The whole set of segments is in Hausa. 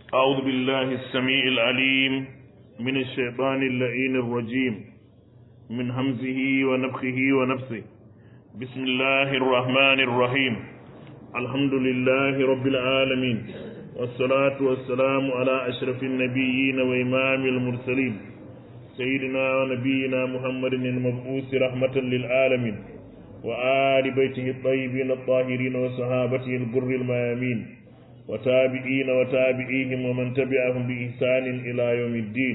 أعوذ بالله السميع العليم من الشيطان اللعين الرجيم من همزه ونفخه ونفسه بسم الله الرحمن الرحيم الحمد لله رب العالمين والصلاة والسلام على أشرف النبيين وإمام المرسلين سيدنا ونبينا محمد المبعوث رحمة للعالمين وآل بيته الطيبين الطاهرين وصحابته البر الميامين وتابعين وتابعيهم ومن تبعهم بإحسان إلى يوم الدين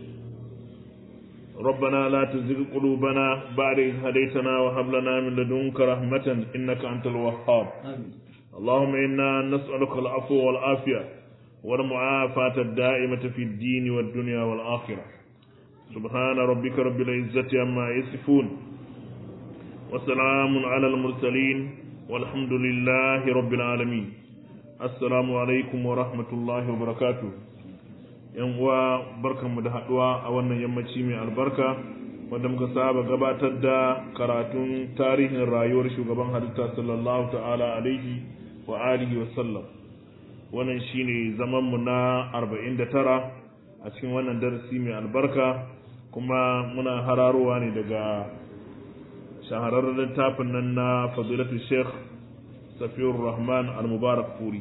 ربنا لا تزغ قلوبنا بعد إذ هديتنا وهب لنا من لدنك رحمة إنك أنت الوهاب اللهم إنا نسألك العفو والعافية والمعافاة الدائمة في الدين والدنيا والآخرة سبحان ربك رب العزة عما يصفون وسلام على المرسلين والحمد لله رب العالمين assalamu alaikum wa rahmatullahi wa barakatu yan uwa barkanmu da haduwa a wannan yammaci mai albarka wanda muka saba gabatar da karatun tarihin rayuwar shugaban halitta sallallahu ta'ala alaihi wa alihi wa sallam wannan shine zaman mu na 49 a cikin wannan darasi mai albarka kuma muna hararowa ne daga shahararren littafin nan na fadilatu sheikh safiyar rahman al-mubarak furi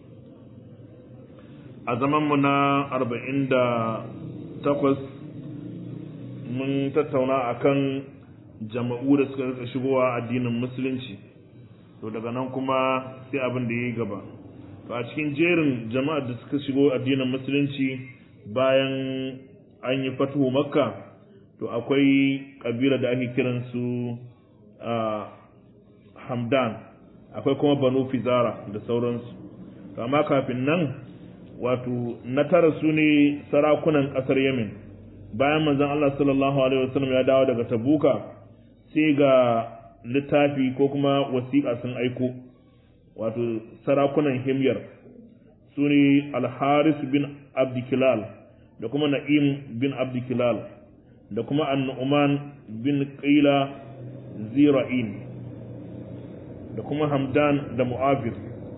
a zamanmu na arba'in da takwas mun tattauna akan jama'u da suka rika shigowa addinin musulunci to daga nan kuma sai abin da ya yi gaba to a cikin jerin jama'ar da suka shigo addinin musulunci bayan an yi fatuhu makka to akwai kabila da ake kiransu hamdan akwai kuma banu fizara da sauransu amma kafin nan wato na tara su ne sarakunan ƙasar yamin bayan manzon Allah sallallahu alaihi wasallam ya dawo daga tabuka sai ga littafi ko kuma wasiƙa sun aiko wato sarakunan himyar su ne alharis bin abdikilal da kuma na'im bin abdikilal da kuma annu'man bin qila zira'in da kuma hamdan da mu'afir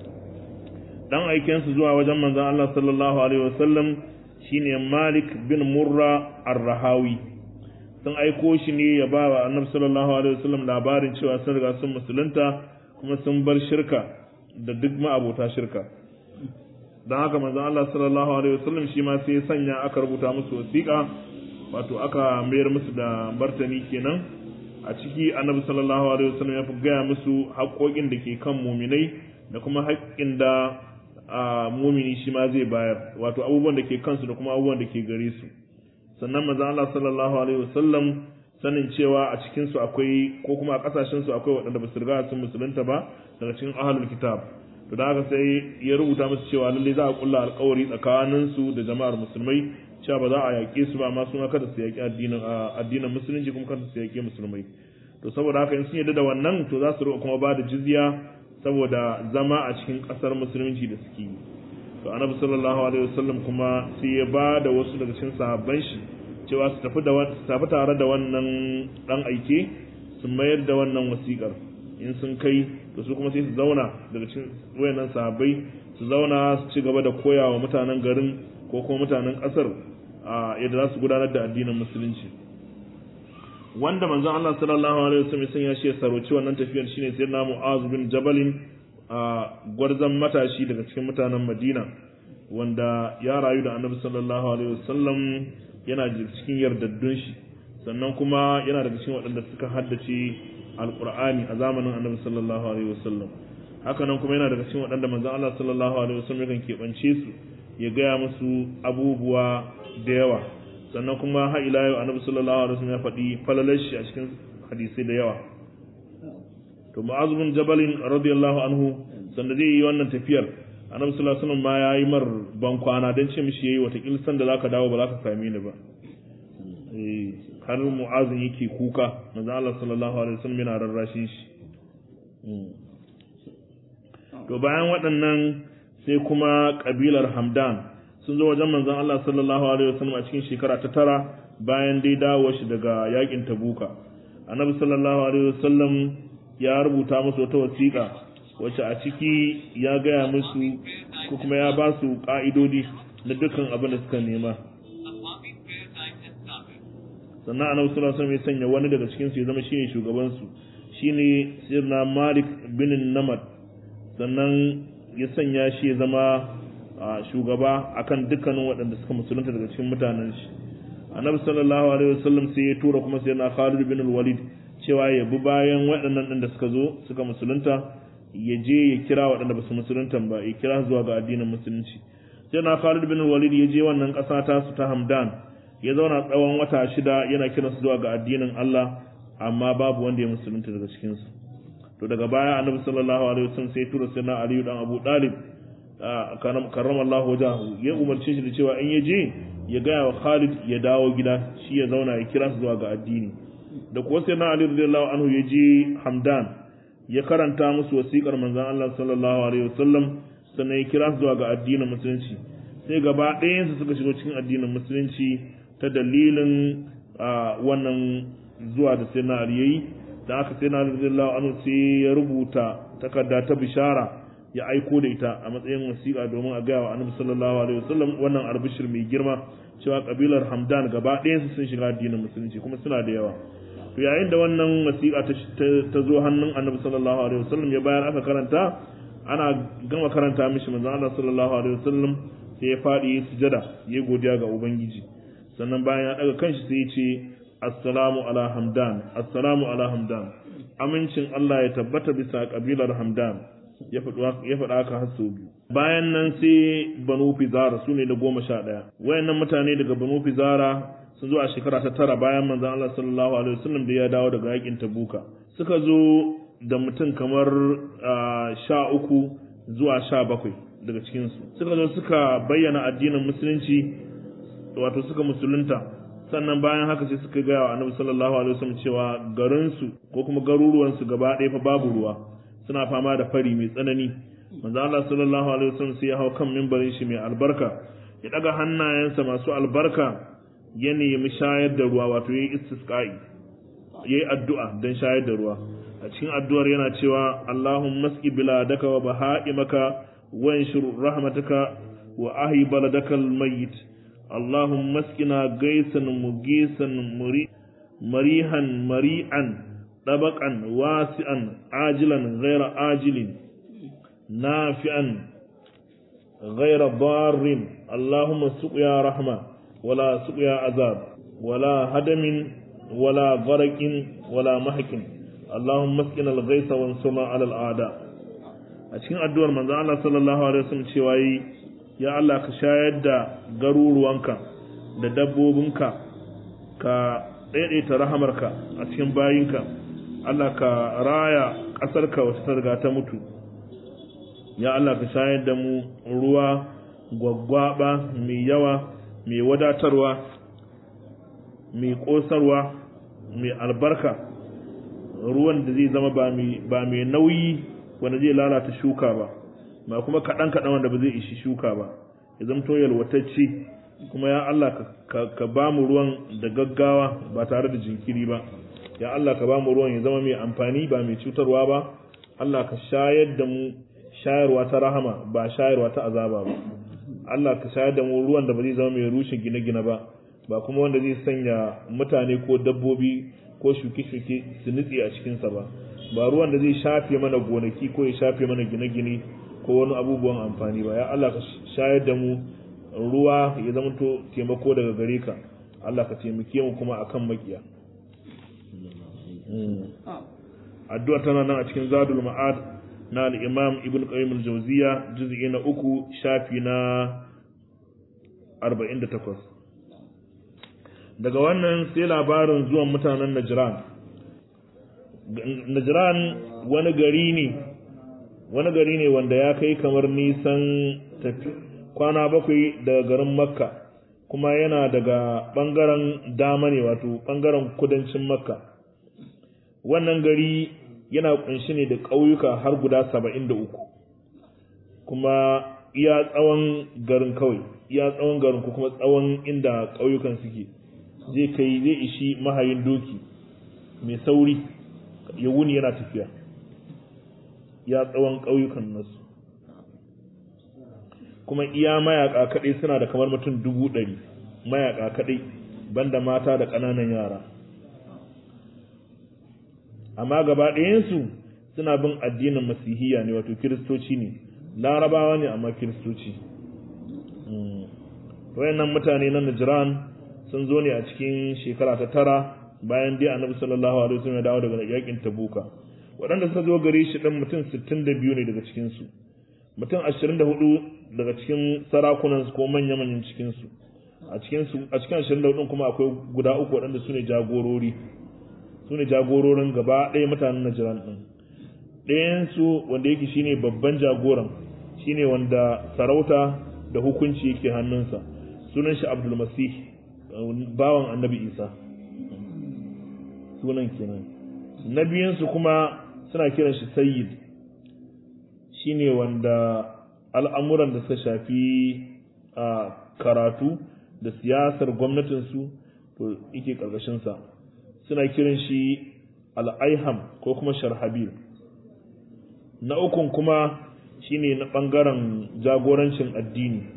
dan aikensu zuwa wajen manzon Allah sallallahu alaihi wasallam shine Malik bin Murra ar-Rahawi sun aiko shi ne ya ba wa Annabi sallallahu alaihi wasallam labarin cewa sun riga sun musulunta kuma sun bar shirka da duk ma'abota shirka dan haka manzon Allah sallallahu alaihi wasallam shi ma sai ya sanya aka rubuta musu wasiƙa wato aka mayar musu da martani kenan a ciki annabi sallallahu alaihi wasallam ya fi gaya musu haƙoƙin da ke kan muminai da kuma haƙƙin da mumini shi ma zai bayar wato abubuwan da ke kansu da kuma abubuwan da ke gare su sannan manzo Allah sallallahu alaihi wasallam sanin cewa a cikin su akwai ko kuma a kasashen su akwai waɗanda ba su riga sun musulunta ba daga cikin ahlul kitab to da haka sai ya rubuta musu cewa lalle za a kulla alƙawari tsakanin su da jama'ar musulmai cewa ba za a yaƙe su ba amma su kada su yaƙi addinin addinin musulunci kuma kada su yaƙi musulmai to saboda haka in sun yarda da wannan to za su riƙa kuma ba da jizya saboda zama a cikin ƙasar musulunci da suke yi to annabi sallallahu alaihi wasallam kuma sai ya ba da wasu daga cikin sahabban shi cewa su tafi da su tafi tare da wannan dan aike su mayar da wannan wasiƙar in sun kai to su kuma sai su zauna daga cikin wayannan sahabbai su zauna su ci gaba da koyawa mutanen garin ko kuma mutanen ƙasar a yadda za su gudanar da addinin musulunci wanda manzon Allah sallallahu alaihi wasallam sun ya shi saroci wannan tafiyar shine sayyidina Mu'az bin Jabal a gwarzan matashi daga cikin mutanen Madina wanda ya rayu da Annabi sallallahu alaihi wasallam yana cikin yardaddun shi sannan kuma yana daga cikin waɗanda suka haddace alqur'ani a zamanin Annabi sallallahu alaihi wasallam haka nan kuma yana daga cikin waɗanda manzon Allah sallallahu alaihi wasallam yakan keɓance su ya gaya musu abubuwa da yawa sannan kuma har ila yau annabi sallallahu alaihi wasallam ya faɗi falalar shi a cikin hadisai da yawa to mu'az bin jabal radiyallahu anhu sanda zai yi wannan tafiyar annabi sallallahu alaihi wasallam ma yayi mar ban kwana dan ce mishi yayi wata kilsan da zaka dawo ba zaka same ni ba eh har mu'az yake kuka manzo Allah sallallahu alaihi wasallam yana rarrashin shi to bayan waɗannan sai kuma kabilar hamdan sun zo wajen manzon Allah sallallahu alaihi wasallam a cikin shekara ta tara bayan dai dawo shi daga yakin Tabuka annabi sallallahu alaihi wasallam ya rubuta musu wata wasiƙa wacce a ciki ya gaya musu ko kuma ya ba su ƙa'idodi na dukkan abin da suka nema sannan annabi sallallahu alaihi wasallam ya sanya wani daga cikin su ya zama shine shugaban su shine sirna Malik bin Namad sannan ya sanya shi ya zama shugaba akan dukkanin waɗanda suka musulunta daga cikin mutanen shi annabi sallallahu alaihi wasallam sai ya tura kuma sai na Khalid bin Walid cewa ya bi bayan waɗannan ɗin da suka zo suka musulunta ya je ya kira waɗanda ba su musulunta ba ya kira zuwa ga addinin musulunci sai na Khalid bin Walid ya je wannan ƙasa ta su ta Hamdan ya zauna tsawon wata shida yana kiran su zuwa ga addinin Allah amma babu wanda ya musulunta daga cikin su to daga baya annabi sallallahu alaihi wasallam sai ya tura sai na Ali dan Abu Talib karramallahu wajahu ya umarce shi da cewa in ya je ya gaya wa Khalid ya dawo gida shi ya zauna ya kira su zuwa ga addini da kuwa sai na Ali radiyallahu anhu ya je Hamdan ya karanta musu wasiƙar manzon Allah sallallahu alaihi wasallam sannan ya kira su zuwa ga addinin musulunci sai gaba ɗayan su suka shigo cikin addinin musulunci ta dalilin wannan zuwa da sai na Ali yayi da aka sai na Ali radiyallahu anhu sai ya rubuta takarda ta bishara ya aiko da ita a matsayin wasiƙa domin a gaya wa annabi sallallahu alaihi wasallam wannan albishir mai girma cewa kabilar Hamdan gaba ɗayan su sun shiga addinin musulunci kuma suna da yawa to yayin da wannan wasiƙa ta zo hannun annabi sallallahu alaihi wasallam ya bayar aka karanta ana gama karanta mishi manzon Allah sallallahu alaihi wasallam sai ya faɗi sujada ya godiya ga ubangiji sannan bayan ya daga kanshi sai ya ce assalamu ala hamdan assalamu ala hamdan amincin Allah ya tabbata bisa kabilar hamdan ya faɗa haka har sau biyu bayan nan sai banu fizara su ne da goma sha ɗaya wayannan mutane daga banu fizara sun zo a shekara ta tara bayan manzon Allah sallallahu alaihi wasallam da ya dawo daga yakin tabuka suka zo da mutum kamar sha uku zuwa sha bakwai daga cikinsu suka zo suka bayyana addinin musulunci wato suka musulunta sannan bayan haka sai suka gaya wa annabi sallallahu alaihi wasallam cewa garinsu ko kuma garuruwansu gaba ɗaya fa babu ruwa suna fama da fari mai tsanani manzo Allah sallallahu alaihi wasallam sai ya hau kan mimbarin shi mai albarka ya daga hannayensa masu albarka ya nemi shayar da ruwa wato yayi istisqa'i yayi addu'a dan shayar da ruwa a cikin addu'ar yana cewa Allahumma masqi biladaka wa baha'imaka wanshur rahmataka wa ahi baladakal mayyit Allahumma masqina gaisan mugisan muri marihan mari'an dabaqan wasi'an ajilan ghaira ajilin nafi'an ghaira darrin Allahumma suqya rahma wala suqya azab wala hadamin wala gharaqin wala mahkin Allahumma masqina al-ghaisa wansurna 'ala al-a'da a cikin addu'ar manzo Allah sallallahu alaihi wasallam cewa yi ya Allah ka shayar da garuruwanka da dabbobinka ka daidaita rahamarka a cikin bayinka Allah ka raya ƙasarka wata ta riga ta mutu ya Allah ka shayar da mu ruwa gwaggwaba mai yawa mai wadatarwa mai ƙosarwa mai albarka ruwan da zai zama ba mai nauyi wanda zai lalata shuka ba ba kuma kaɗan kaɗan wanda ba zai ishi shuka ba ya zamto yalwatacce kuma ya Allah ka ba mu ruwan da gaggawa ba tare da jinkiri ba ya Allah ka ba mu ruwan ya zama mai amfani ba mai cutarwa ba Allah ka shayar da mu shayarwa ta rahama ba shayarwa ta azaba ba Allah ka shayar da mu ruwan da ba zai zama mai rushe gine-gine ba ba kuma wanda zai sanya mutane ko dabbobi ko shuke-shuke su nutse a cikinsa ba ba ruwan da zai shafe mana gonaki ko ya shafe mana gine-gine ko wani abubuwan amfani ba ya Allah ka shayar da mu ruwa ya zama to taimako daga gare ka Allah ka taimake mu kuma akan makiya addu'a tana nan a cikin zadul ma'ad na al-imam ibn qayyim al-jawziya juz'i na uku shafi na 48 daga wannan sai labarin zuwan mutanen najran najran wani gari ne wani gari ne wanda ya kai kamar nisan tafi kwana bakwai daga garin makka kuma yana daga ɓangaren dama ne wato ɓangaren kudancin makka wannan gari yana kunshi ne da ƙauyuka har guda saba'in da uku kuma iya tsawon garin kawai iya tsawon garin ko kuma tsawon inda ƙauyukan suke zai kai zai ishi mahayin doki mai sauri ya wuni yana tafiya ya tsawon ƙauyukan nasu kuma iya mayaka kaɗai suna da kamar mutum dubu ɗari mayaka kaɗai banda mata da ƙananan yara amma gaba ɗayansu suna bin addinin masihiya ne wato kiristoci ne larabawa ne amma kiristoci wayannan mutane na Najran sun zo ne a cikin shekara ta tara bayan dai annabi sallallahu alaihi wasallam ya dawo daga yakin tabuka waɗanda suka zo gare shi ɗan mutum 62 ne daga cikin su mutum 24 daga cikin sarakunan su ko manya-manyan cikin su a cikin su a cikin 24 kuma akwai guda uku waɗanda su ne jagorori su ne jagororin gaba ɗaya mutanen Najran ɗin ɗayan su wanda yake shine babban jagoran shine wanda sarauta da hukunci yake hannunsa sunan shi Abdul Masih bawan Annabi Isa sunan kenan na biyunsu kuma suna kiran shi sayyid shine wanda al'amuran da suka shafi a karatu da siyasar gwamnatinsu to yake ƙarƙashinsa suna kiran shi al'aiham ko kuma sharhabil na ukun kuma shine na ɓangaren jagorancin addini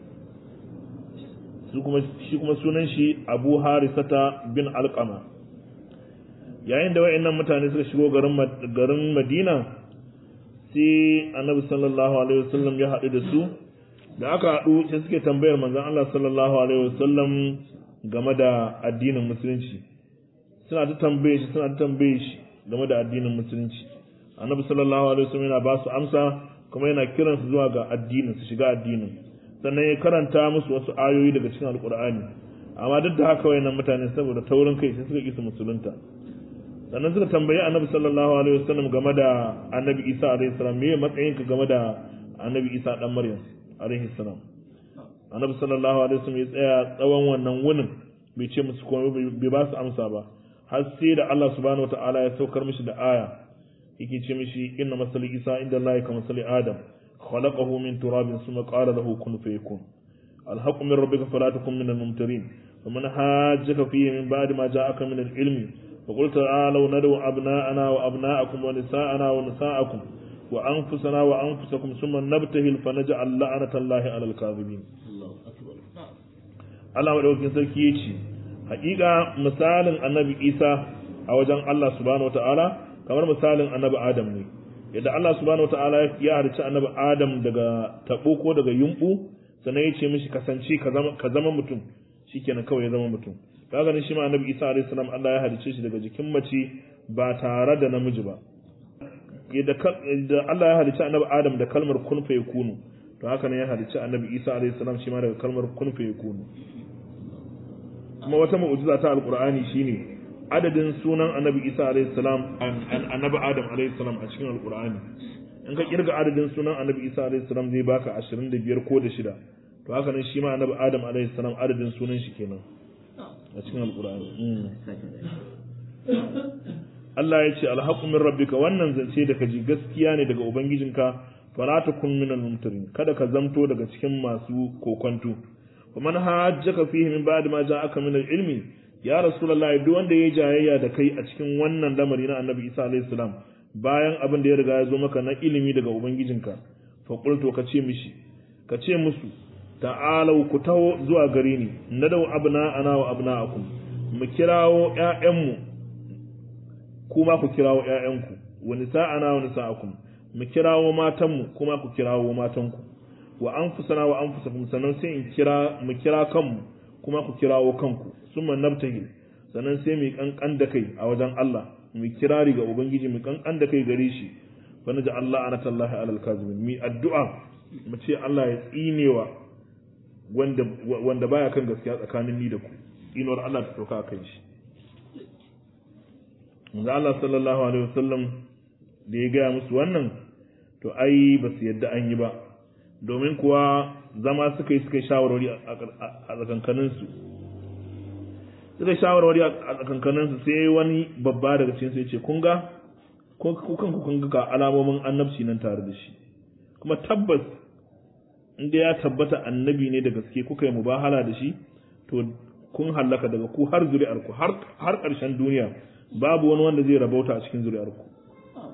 shi kuma sunan shi abu harisata bin alƙama yayin da wa'annan mutane suka shigo garin madina sai annabi sallallahu alaihi wasallam ya haɗu da su da aka haɗu sai suke tambayar manzon Allah sallallahu alaihi wasallam game da addinin musulunci suna ta tambaye shi suna ta tambaye shi game da addinin musulunci annabi sallallahu alaihi wasallam yana ba su amsa kuma yana kiran su zuwa ga addinin su shiga addinin sannan ya karanta musu wasu ayoyi daga cikin alkur'ani amma duk da haka wayannan mutane saboda taurin kai sai suka kisa musulunta sannan suka tambayi annabi sallallahu alaihi wasallam game da annabi isa alaihi salam me matsayin ka game da annabi isa dan maryam alaihi salam annabi sallallahu alaihi wasallam ya tsaya tsawon wannan wunin bai ce musu komai bai ba su amsa ba har sai da Allah subhanahu wataala ya saukar mishi da aya yake ce mishi inna masali isa inda Allah ka masali adam khalaqahu min turabin thumma qala lahu kun fayakun alhaqqu min rabbika fala takun min al-mumtarin ومن حاجك فيه من بعد ما جاءك من العلم فقل تعالوا ندعو أبناءنا وأبناءكم ونساءنا ونساءكم وأنفسنا وأنفسكم ثم نبتهل فنجعل لعنة الله على الكاذبين Allah maɗaukin sarki ya ce, Haƙiƙa misalin annabi Isa a wajen Allah subhanahu wa ta'ala kamar misalin annabi Adam ne, yadda Allah subhanahu wa ta'ala ya halicci annabi Adam daga taɓo ko daga yumɓu, sannan ya ce mishi kasance ka zama mutum, shi kenan kawai ya zama mutum. kaga ne shi ma annabi Isa alayhi salam Allah ya halice shi daga jikin mace ba tare da namiji ba yadda Allah ya halice annabi Adam da kalmar kun fa yakunu to haka ne ya halice annabi Isa alayhi salam shi ma daga kalmar kun fa yakunu kuma wata mu'jiza ta alqur'ani shine adadin sunan annabi Isa alayhi salam annabi Adam alayhi salam a cikin alqur'ani in ka kirga adadin sunan annabi Isa alayhi salam zai baka 25 ko da shida to haka ne shi ma annabi Adam alayhi salam adadin sunan shi kenan a cikin alkur'ani Allah ya ce alhaqu min rabbika wannan zance da kaji gaskiya ne daga ubangijinka fala takun min al-mumtarin kada ka zamto daga cikin masu kokonto kuma man hajjaka fihi min ba'd ma ja'aka min al-ilmi ya rasulullahi duk wanda yayi jayayya da kai a cikin wannan lamari na annabi Isa alayhi salam bayan abin da ya riga ya zo maka na ilimi daga ubangijinka fa qultu ka ce mishi ka ce musu ta'alau ku taho zuwa gare ni na dau abna ana wa abna'akum mu kirawo ƴaƴanmu kuma ku kirawo ƴaƴanku wa nisa'ana wa nisa'akum mu kirawo matanmu kuma ku kirawo matanku wa anfusana wa anfusakum sannan sai in kira mu kira kanmu kuma ku kirawo kanku summa nabtahil sannan sai mu kankan da kai a wajen Allah mu kirari ga ubangiji mu kankan da kai gare shi fa naja Allah anatallahi alal kazimin mi addu'a mu ce Allah ya tsinewa wanda wanda baya kan gaskiya tsakanin ni da ku inuwar Allah ta sauka kan shi manzo Allah sallallahu alaihi wasallam da ya gaya musu wannan to ai ba su yadda an yi ba domin kuwa zama suka yi suka yi shawarwari a tsakankanin su suka yi shawarwari a tsakankanin su sai wani babba daga cikin su ya ce kun ga ku kanku kun ga alamomin annabci nan tare da shi kuma tabbas inda ya tabbata annabi ne da gaske kuka yi mubahala da shi to kun hallaka daga ku har zuri'arku har ƙarshen duniya babu wani wanda zai rabauta a cikin zuri'arku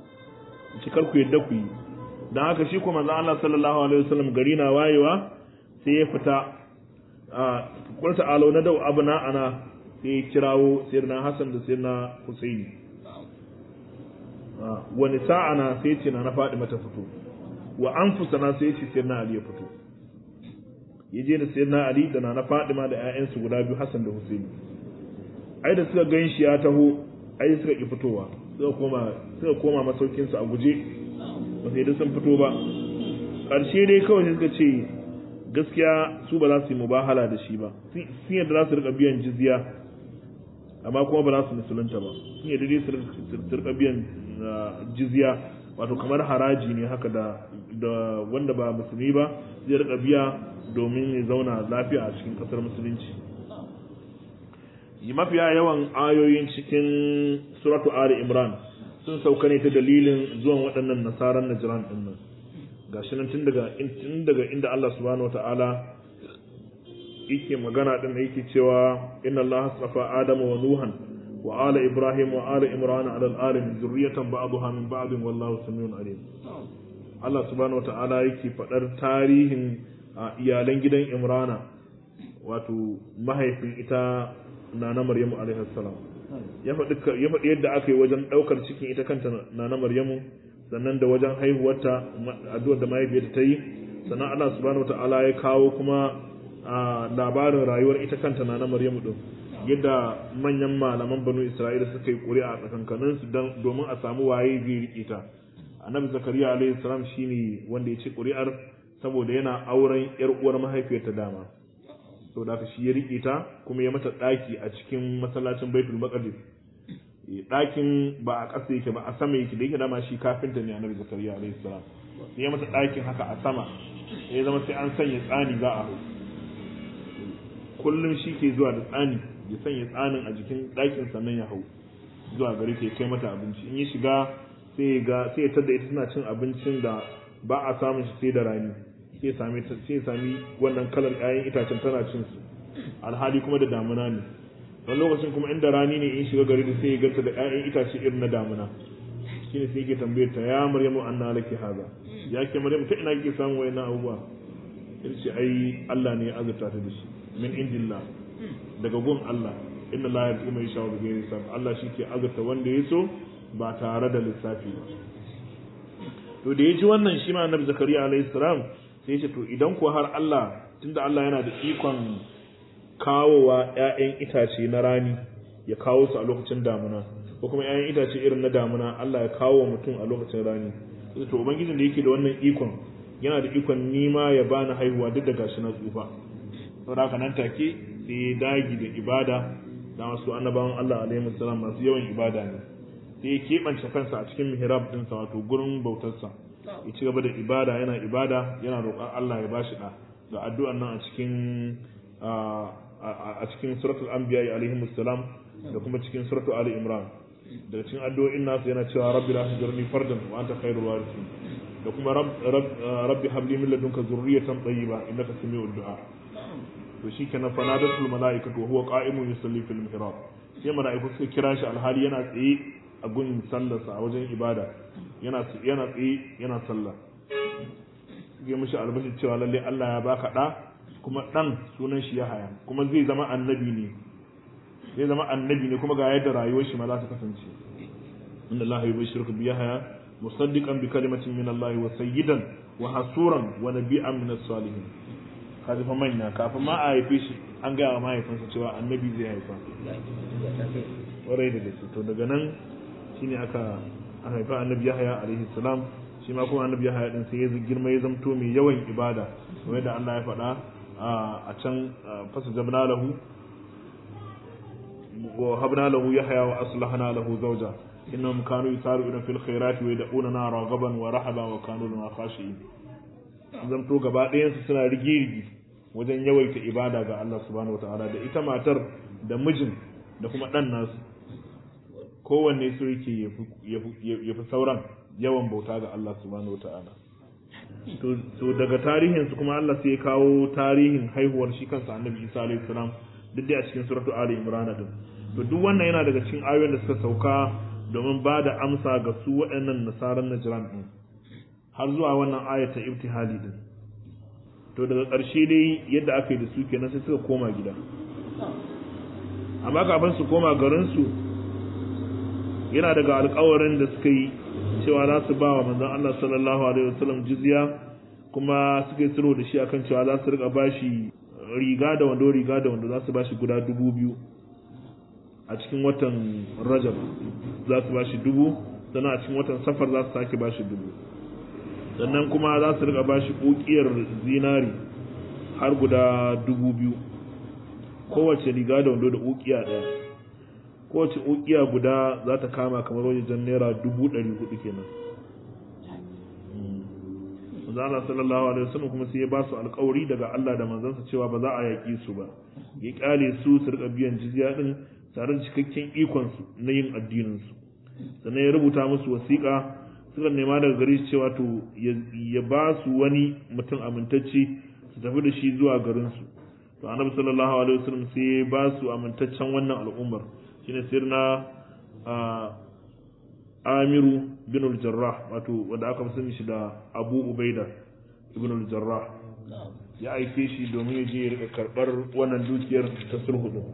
cikar ku yadda ku yi don haka shi kuma manzo Allah sallallahu alaihi wasallam gari na wayewa sai ya fita a qul ta'alu na dau abna ana sai ya kirawo sayyidina Hassan da sayyidina Husaini wani sa'ana sai ce na na faɗi mata fito wa anfusana sai ce sayyidina Ali ya fito ya je da sayyidina Ali da na na Fadima da ƴaƴansu guda biyu Hassan da Husaini ai da suka gan shi ya taho ai suka ki fitowa suka koma suka koma masaukin su a guje ba sai dai sun fito ba karshe dai kawai suka ce gaskiya su ba za su yi mubahala da shi ba sun yadda za su rika biyan jizya amma kuma ba za su musulunta ba sun yadda dai su rika biyan jizya wato kamar haraji ne haka da da wanda ba musulmi ba zai rika biya domin ya zauna lafiya a cikin kasar musulunci mafiya yawan ayoyin cikin suratu ali imran sun sauka ne ta dalilin zuwan waɗannan nasaran najran din nan gashi nan tun daga tun daga inda Allah subhanahu wataala yake magana din yake cewa inna Allah astafa adama wa nuhan wa ala ibrahim wa ala imran ala alamin zurriyatan ba'daha min ba'd wallahu samiun alim Allah subhanahu wataala yake fadar tarihin iyalan gidan imrana wato mahaifin ita nana maryamu alaihi salam ya faɗi ya faɗi yadda aka yi wajen ɗaukar cikin ita kanta nana maryamu sannan da wajen haihuwarta addu'ar da mahaifiyarta ta yi sannan Allah subhanahu wataala ya kawo kuma labarin rayuwar ita kanta nana maryamu din yadda manyan malaman banu isra'ila suka yi ƙuri'a a tsakankanin su domin a samu waye zai riƙe ta annabi zakariya alaihi salam shine wanda ya ci ƙuri'ar saboda yana auren yar uwar mahaifiyarta dama saboda haka shi ya rike ta kuma ya mata daki a cikin masallacin Baitul Maqdis dakin ba a ƙasa yake ba a sama yake da yake dama shi kafinta ne Annabi Zakariya alaihi salam sai ya mata dakin haka a sama ya zama sai an sanya tsani za a hau kullum shi ke zuwa da tsani ya sanya tsanin a jikin dakin sannan ya hau zuwa gari ke kai mata abinci in ya shiga sai ya ga sai ya tada ita tana cin abincin da ba a samun shi sai da rani sai sami sai sami wannan kalar ƴaƴan itacen tana cin su alhali kuma da damuna ne wani lokacin kuma inda rani ne in shiga gari da sai ya ganta da ƴaƴan itace irin na damuna shine sai yake tambayar ta ya maryamu anna laki haza ya ke maryamu ta ina kike samun wayannan abubuwa yace ai Allah ne ya azurta ta da shi min indillah daga gun Allah inna la yarzu mai shawo da gairi sab Allah shi ke azurta wanda ya so ba tare da lissafi ba to da ya ji wannan shi ma annabi zakariya alayhi salam sai ce to idan ko har Allah tunda Allah yana da ikon kawowa ƴaƴan itace na rani ya kawo su a lokacin damuna ko kuma ƴaƴan itace irin na damuna Allah ya kawo mutum a lokacin rani sai to ubangijin da yake da wannan ikon yana da ikon nima ya bani haihuwa duk da gashi na tsufa saboda haka nan take sai ya dagi da ibada da masu annabawan Allah alaihi salam masu yawan ibada ne sai ya keɓance kansa a cikin mihrab ɗinsa wato gurin bautarsa ya ci gaba da ibada yana ibada yana roƙon Allah ya bashi da ga addu'an nan a cikin a cikin suratul anbiya alaihi salam da kuma cikin suratul ali imran daga cikin addu'o'in nasu yana cewa rabbi la tujirni fardan wa anta khairul warithin da kuma rabbi habli min ladunka zurriyatan tayyiba innaka samiul du'a to shikenan fanadatul malaikatu wa huwa qa'imun yusalli fil mihrab sai mala'iku suka kira shi alhali yana tsaye a gun sallarsa a wajen ibada yana yana tsaye yana sallah ya mishi albashi cewa lalle Allah ya baka da kuma dan sunan shi Yahaya kuma zai zama annabi ne zai zama annabi ne kuma ga yadda rayuwar shi ma za ta kasance inna Allah yubashshiruka bi Yahaya musaddiqan bi kalimatin min Allah wa sayyidan wa hasuran wa nabiyyan min as-salihin kaji fa manya kafin ma a haife shi an gaya wa mahaifinsa cewa annabi zai haifa warai da gaske to daga nan shine aka haifa annabi Yahaya alaihi salam shi ma kuma annabi Yahaya din sai ya girma ya zamto mai yawan ibada kamar da Allah ya faɗa a can fasa jabna lahu wa habna lahu Yahaya wa aslahna lahu zawja innahum kanu yusari'una fil khairati wa yad'una raghaban wa rahaba wa kanu lana khashi'in zamto gaba ɗayan su suna rigi-rigi wajen yawaita ibada ga Allah subhanahu wataala da ita matar da mijin da kuma ɗan nasu kowanne su yake ya fi sauran yawan bauta ga Allah subhanahu wataala to daga tarihin su kuma Allah sai ya kawo tarihin haihuwar shi kansa Annabi Isa alayhi salam duk da a cikin suratu Ali Imran din to duk wannan yana daga cikin ayoyin da suka sauka domin ba da amsa ga su waɗannan nasaran Najran din har zuwa wannan ayata ibtihali din to daga ƙarshe dai yadda aka yi da su kenan sai suka koma gida amma kafin su koma garinsu yana daga alkawarin da suka yi cewa za su ba wa manzon Allah sallallahu alaihi wasallam jizya kuma suka yi sulhu da shi akan cewa za su rika bashi riga da wando riga da wando za su bashi guda dubu biyu a cikin watan rajab za su bashi dubu sannan a cikin watan safar za su sake bashi dubu sannan kuma za su rika bashi ƙuƙiyar zinari har guda dubu biyu kowace riga da wando da ƙuƙiya ɗaya kowace ƙuƙiya guda za ta kama kamar wajen naira dubu ɗari hudu kenan manzana sallallahu alaihi wasallam kuma sai ya ba su alƙawari daga Allah da manzansa cewa ba za a yaƙi su ba ya ƙyale su su rika biyan jizya din tare da cikakken ikon su na yin addinin su sannan ya rubuta musu wasiƙa suka nema daga gare shi cewa to ya ba su wani mutum amintacce su tafi da shi zuwa garin su to annabi sallallahu alaihi wasallam sai ya ba su amintaccen wannan al'ummar shine sirna Amiru bin al-Jarrah wato wanda aka sani shi da Abu Ubaida ibn al-Jarrah ya aike shi domin ya je ya rika karbar wannan dukiyar ta sulhu din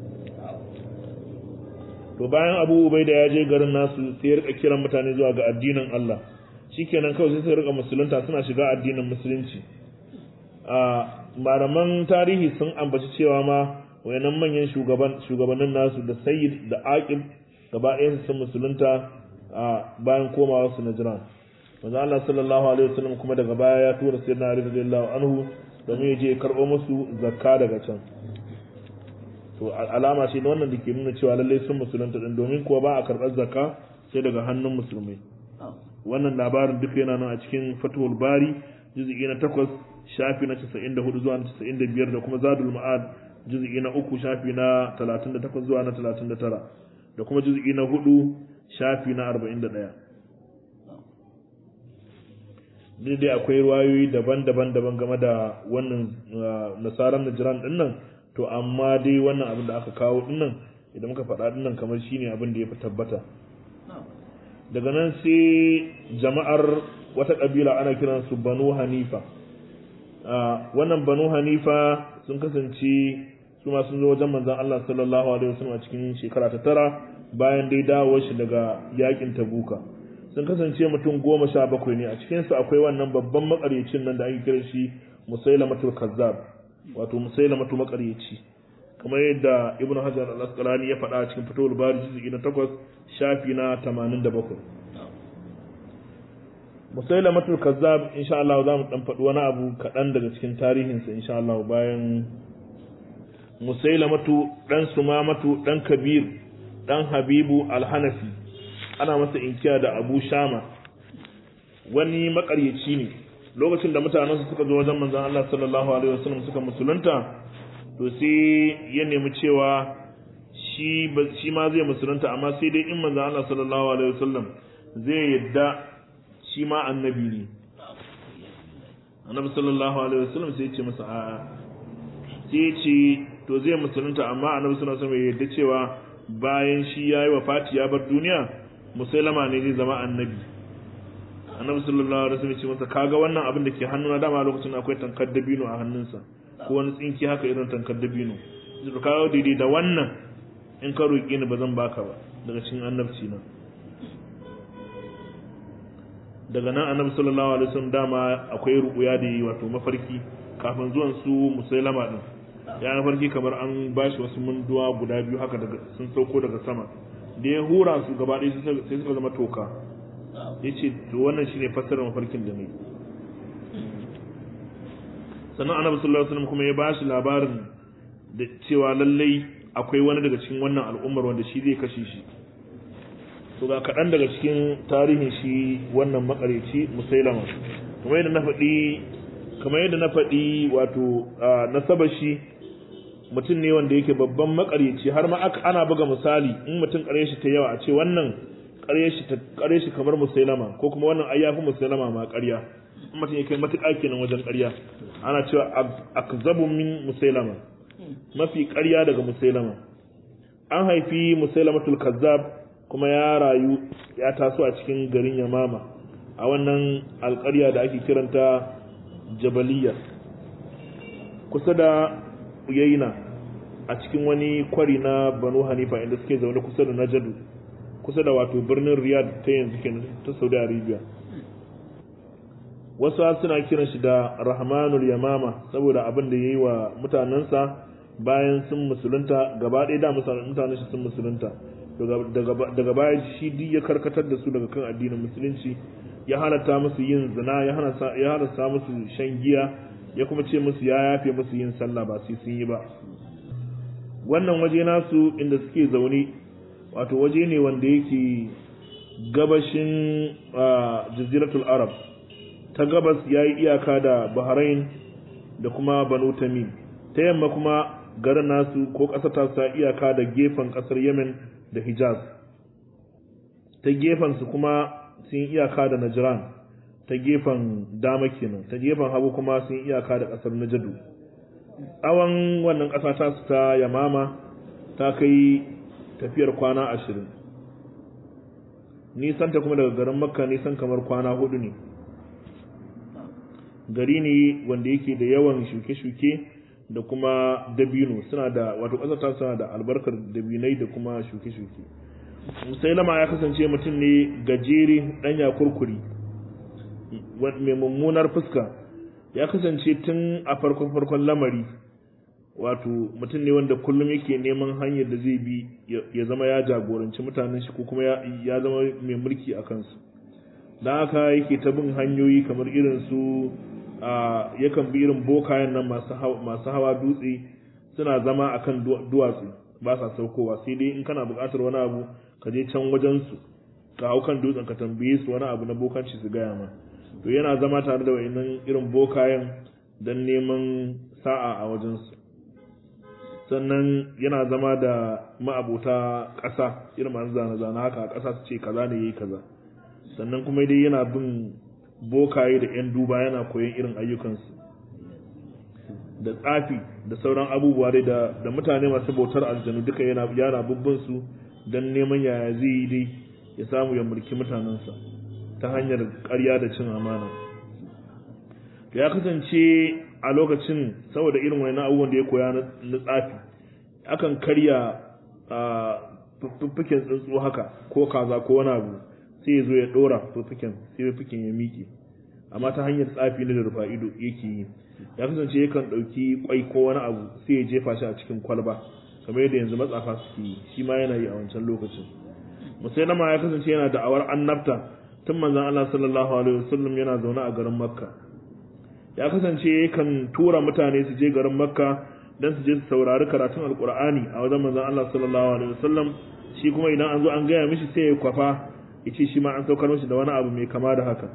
to bayan Abu Ubaida ya je garin nasu sai ya rika kiran mutane zuwa ga addinin Allah shikenan kawai sai su rika musulunta suna shiga addinin musulunci a malaman tarihi sun ambaci cewa ma wayannan manyan shugaban shugabannin nasu da Sayyid da Aqil gaba ɗayan sun musulunta a bayan komawa su na jiran manzo Allah sallallahu alaihi wasallam kuma daga baya ya tura sayyidina Ali radiyallahu anhu domin ya je ya karɓo musu zakka daga can to alama ce wannan da ke nuna cewa lallai sun musulunta din domin kuwa ba a karɓar zakka sai daga hannun musulmai wannan labarin duka yana nan a cikin Fathul Bari juz'i na 8 shafi na 94 zuwa na 95 da kuma Zadul Ma'ad juz'i na 3 shafi na 38 zuwa na 39 da kuma juz'i na 4 shafi na 41 dai dai akwai ruwayoyi daban-daban daban game da wannan nasaran najiran din nan to amma dai wannan abin da aka kawo din nan idan muka faɗa din nan kamar shine abin da ya fi tabbata daga nan sai jama'ar wata ƙabila ana kiran su banu hanifa wannan banu hanifa sun kasance su ma sun zo wajen manzon Allah sallallahu alaihi wasallam a cikin shekara ta tara bayan dai dawo shi daga yakin tabuka sun kasance mutum goma sha bakwai ne a cikinsu akwai wannan babban makaryacin nan da ake kira shi musailamatul kazzab wato musailamatu makaryaci kamar yadda ibn hajar al-asqalani ya faɗa a cikin fitowar bari juz'i na 8 shafi na 87 musailamatul kazzab insha Allah za mu dan faɗi wani abu kaɗan daga cikin tarihinsa insha Allah bayan musailamatu dan sumamatu dan kabir dan habibu al-hanafi ana masa inkiya da abu shama wani makaryaci ne lokacin da mutanensu suka zo wajen manzon Allah sallallahu alaihi wasallam suka musulunta to sai ya nemi cewa shi shi ma zai musulunta amma sai dai in manzon Allah sallallahu alaihi wasallam zai yadda shi ma annabi ne annabi sallallahu alaihi wasallam sai ya ce masa a'a sai ya ce to zai musulunta amma annabi sallallahu alaihi wasallam ya yadda cewa bayan shi yayi wafati ya bar duniya musailama ne zai zama annabi annabi sallallahu alaihi wasallam ya ce masa kaga wannan abin da ke hannuna dama lokacin akwai tankar dabino a hannunsa ko wani tsinki haka irin tankar dabino zai kawo daidai da wannan in ka roƙi ni ba zan baka ba daga cikin annabci na daga nan annabi sallallahu alaihi wasallam dama akwai ruƙuya da yi wato mafarki kafin zuwan su musailama din ya mafarki kamar an bashi wasu munduwa guda biyu haka daga sun sauko daga sama da ya hura su gaba ɗaya sai suka zama toka ya ce to wannan shine fassarar mafarkin da ne sannan annabi sallallahu alaihi wasallam kuma ya bashi labarin da cewa lallai akwai wani daga cikin wannan al'ummar wanda shi zai kashe shi to ga kaɗan daga cikin tarihin shi wannan makareci musailama kamar yadda na faɗi kamar yadda na faɗi wato nasabar shi mutum ne wanda yake babban makaryaci har ma aka ana buga misali in mutum ƙarye shi ta yawa a ce wannan ƙarye shi ta ƙarye shi kamar musailama ko kuma wannan ai yafi musailama ma ƙarya in mutum ya kai matuƙa kenan wajen ƙarya ana cewa akzabu min musailama mafi ƙarya daga musailama an haifi musailamatul kazzab kuma ya rayu ya taso a cikin garin yamama a wannan alƙarya da ake kiranta jabaliya kusa da Uyayna a cikin wani kwari na Banu Hanifa inda suke zaune kusa da Najadu kusa da wato birnin Riyadh ta yanzu kenan ta Saudi Arabia wasu suna kiran shi da Rahmanul Yamama saboda abin da yayi wa mutanensa bayan sun musulunta gaba ɗaya da mutanen shi sun musulunta daga baya shi duk ya karkatar da su daga kan addinin musulunci ya halatta musu yin zina ya halatta musu shan giya ya kuma ce musu ya yafe musu yin sallah ba sai sun yi ba wannan waje nasu inda suke zaune wato waje ne wanda yake gabashin jaziratul arab ta gabas ya yi iyaka da bahrain da kuma banu tamim ta yamma kuma garin nasu ko ƙasar ta sa iyaka da gefen ƙasar yemen da hijaz ta gefen su kuma sun iyaka da najran ta gefen dama kenan ta gefen hagu kuma sun iyaka da ƙasar najadu tsawon wannan ƙasa ta su ta yamama ta kai tafiyar kwana ashirin nisan ta kuma daga garin makka nisan kamar kwana hudu ne gari ne wanda yake da yawan shuke-shuke da kuma dabino suna da wato ƙasar ta suna da albarkar dabinai da kuma shuke-shuke musailama ya kasance mutum ne gajere ɗanya kurkuri mai mummunar fuska ya kasance tun a farkon farkon lamari wato mutum ne wanda kullum yake neman hanyar da zai bi ya zama ya jagoranci mutanen shi ko kuma ya zama mai mulki a kansu don haka yake ta bin hanyoyi kamar irin su yakan bi irin bokayen nan masu hawa dutse suna zama akan duwatsu ba sa saukowa sai dai in kana buƙatar wani abu ka je can wajen su ka hau kan dutsen ka tambaye su wani abu na bokanci su gaya ma to yana zama tare da wayannan irin bokayen don neman sa'a a wajen su sannan yana zama da ma'abota ƙasa irin masu zane-zane haka a ƙasa su ce kaza ne yayi kaza sannan kuma dai yana bin bokaye da 'yan duba yana koyon irin ayyukansu da tsafi da sauran abubuwa dai da, da mutane masu bautar aljanu duka yana yana bubbin su don neman yaya zai yi dai ya samu ya mulki mutanensa ta hanyar ƙarya da cin amana ya kasance a lokacin saboda irin wani abubuwan da ya koya na tsafi akan karya a fuffuken tsuntsu haka ko kaza ko wani abu sai ya zo ya ɗora fuffuken sai fuffuken ya miƙe amma ta hanyar tsafi na da rufa ido yake yi ya kasance yakan ɗauki kwai ko wani abu sai ya jefa shi a cikin kwalba kamar yadda yanzu matsafa suke yi shi ma yana yi a wancan lokacin musailama ya kasance yana da'awar annabta tun manzon Allah sallallahu alaihi wasallam yana zaune a garin makka ya kasance yakan tura mutane su je garin makka dan su je su saurari karatun alqur'ani a wajen manzon Allah sallallahu alaihi wasallam shi kuma idan an zo an gaya mishi sai ya kwafa ya ce shi ma an saukar mishi da wani abu mai kama da haka